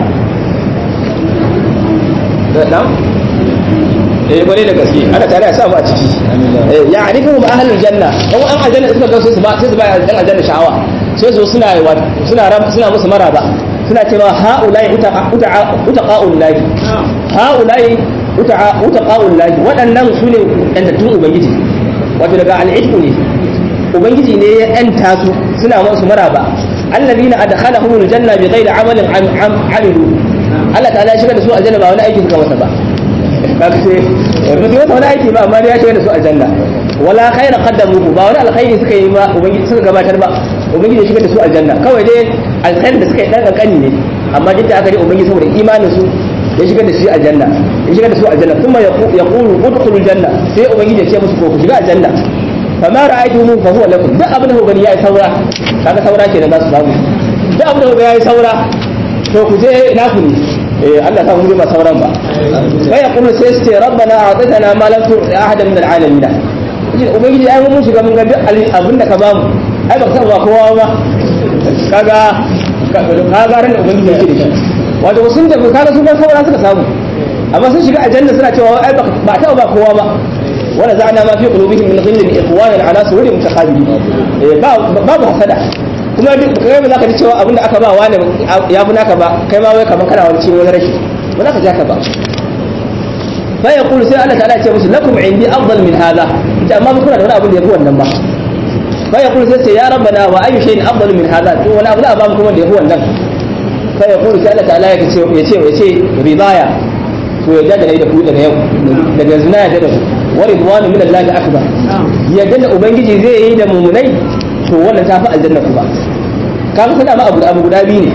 na'am eh kwarai da gaske ana tare a samu a ciki ya arifu ma ahlul janna dan an aljanna suka ga su ba sai su ba dan aljanna sha'awa sai su suna suna suna musu maraba suna cewa haulai utaqa'ul lahi ha'ulai utaqa'ul lahi waɗannan su ne ɗantattun ubangiji wato daga al'idku ne ubangiji ne ya ɗanta su suna masu maraba allazina adkhalahumul janna bi ghairi amalin amilu Allah ta'ala ya shiga da su aljanna ba wani aiki suka masa ba kaga sai ba su masa wani aiki ba amma ya shiga da su aljanna wala khaira qaddamu ba wani alkhairi suka yi ba ubangiji suka gabatar ba ubangiji ya shiga da su aljanna kawai dai alkhairin da suka yi dan kankani ne amma duk da aka dai ubangiji saboda imanin su ya shiga da shi aljanna ya shiga da su aljanna kuma ya qulu udkhulul janna sai ubangiji ya ce musu ko ku shiga aljanna fama ra'aytumu fa huwa lakum duk abin da ku gani yayi saura kaga saura kenan za su samu duk abin da ku gani yayi saura to ku je ina ku ne eh Allah sa mun ba sauran ba sai ya kuma sai ce rabbana a'tana ma lam tu'ti ahadan min al'alamin ubangiji ai mun shiga mun ga duk abin da ka bamu ai ba ka ba kowa ba kaga kaga ran da ubangiji yake da shi wato sun tafi kaga sun ga saura suka samu amma sun shiga aljanna suna cewa ai ba ta ba kowa ba wala za'na ma fi qulubihim min ghillin ikhwanan ala sururin mutaqabilin eh ba babu hasada kuma duk kai ba za ka ji cewa abinda aka ba wani ya fi naka ba kai ma wai kamar kana wani cikin wani rashi ba za ka ji haka ba fa ya kulu sai Allah ta'ala ya ce musu lakum indi afdal min hadha ita amma kuna da wani abin da yafi wannan ba fa ya kulu sai ce ya rabbana wa ayu shay'in afdal min hadha to wani abu da ba mu kuma da yafi wannan fa ya kulu sai Allah ta'ala ya ce ya ce ya ce ridaya to ya da da ku daga yau daga zina ya da ku wa ridwanu min Allah akbar yadda da ubangiji zai yi da mumunai to wannan ta fi aljanna ku ba ka fi sana ma abu abu guda biyu ne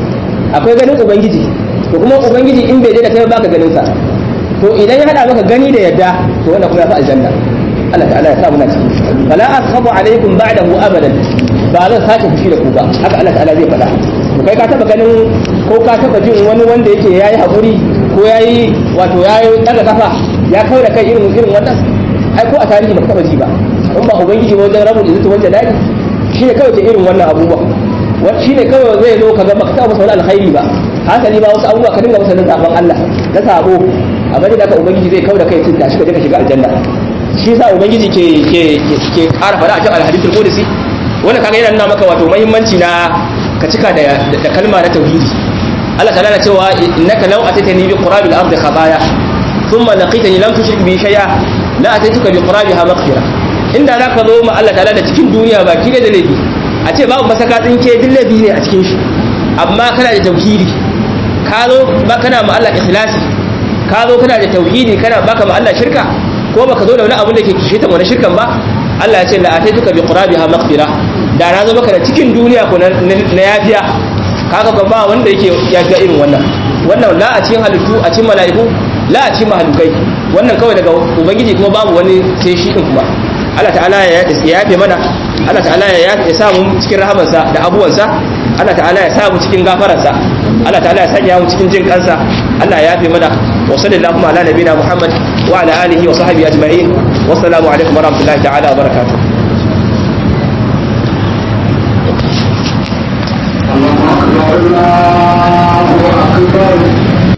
akwai ganin ubangiji to kuma ubangiji in bai da kai baka ganin sa to idan ya hada maka gani da yadda to wannan kuma ya fi aljanna Allah ta'ala ya sa muna ciki fala ashabu alaikum ba'dahu abadan ba zan sake fushi da ku ba haka Allah ta'ala zai faɗa to kai ka taba ganin ko ka taba jin wani wanda yake yayi hakuri ko yayi wato yayi daga kafa ya kawo da kai irin irin wannan ai ko a tarihi baka taba ji ba in ba ubangiji wajen rabu da zuwa wanda dadi shi ne kawai ke irin wannan abubuwa shi ne kawai zai zo ka ga baka taɓa masa wani alkhairi ba hasali ba wasu abubuwa ka dinga masa na zaben Allah na sabo amma da ka ubangiji zai kawo da kai tun tashi ka je ka shiga aljanna shi yasa ubangiji ke ke ke ƙara fara a cikin alhadithul qudsi wannan kaga yana nuna maka wato muhimmanci na ka cika da da kalma na tauhidi Allah ta'ala na cewa innaka law atatani bi qurabil ardi khataya thumma laqitani lam tushrik bi shay'a la atatuka bi qurabiha maghfira inda zaka zo ma Allah ta'ala da cikin duniya baki da laifi a ce babu masaka tsinke duk laifi ne a cikin shi amma kana da tauhidi ka zo ba kana ma Allah ikhlasi ka zo kana da tauhidi kana baka ma Allah shirka ko baka zo da wani abin da ke kishe ta wani shirkan ba Allah ya ce la ataituka bi qurabiha maghfira da na zo maka da cikin duniya ko na yafiya kaga ko ba wanda yake yafiya irin wannan wannan la a cikin halittu a cikin mala'iku la a cikin mahalukai wannan kawai daga ubangiji kuma babu wani sai shi din kuma Allah ta'ala ya yafe mana Allah ta'ala ya samu cikin rahamansa da abuwansa Allah ta'ala ya samu cikin gafaransa Allah ta'ala ya sanya mu cikin jin kansa Allah ya yafe mana wa sallallahu ala nabina Muhammad wa ala alihi wa sahbihi ajma'in wa assalamu alaikum wa rahmatullahi ta'ala wa barakatuh الله أكبر الله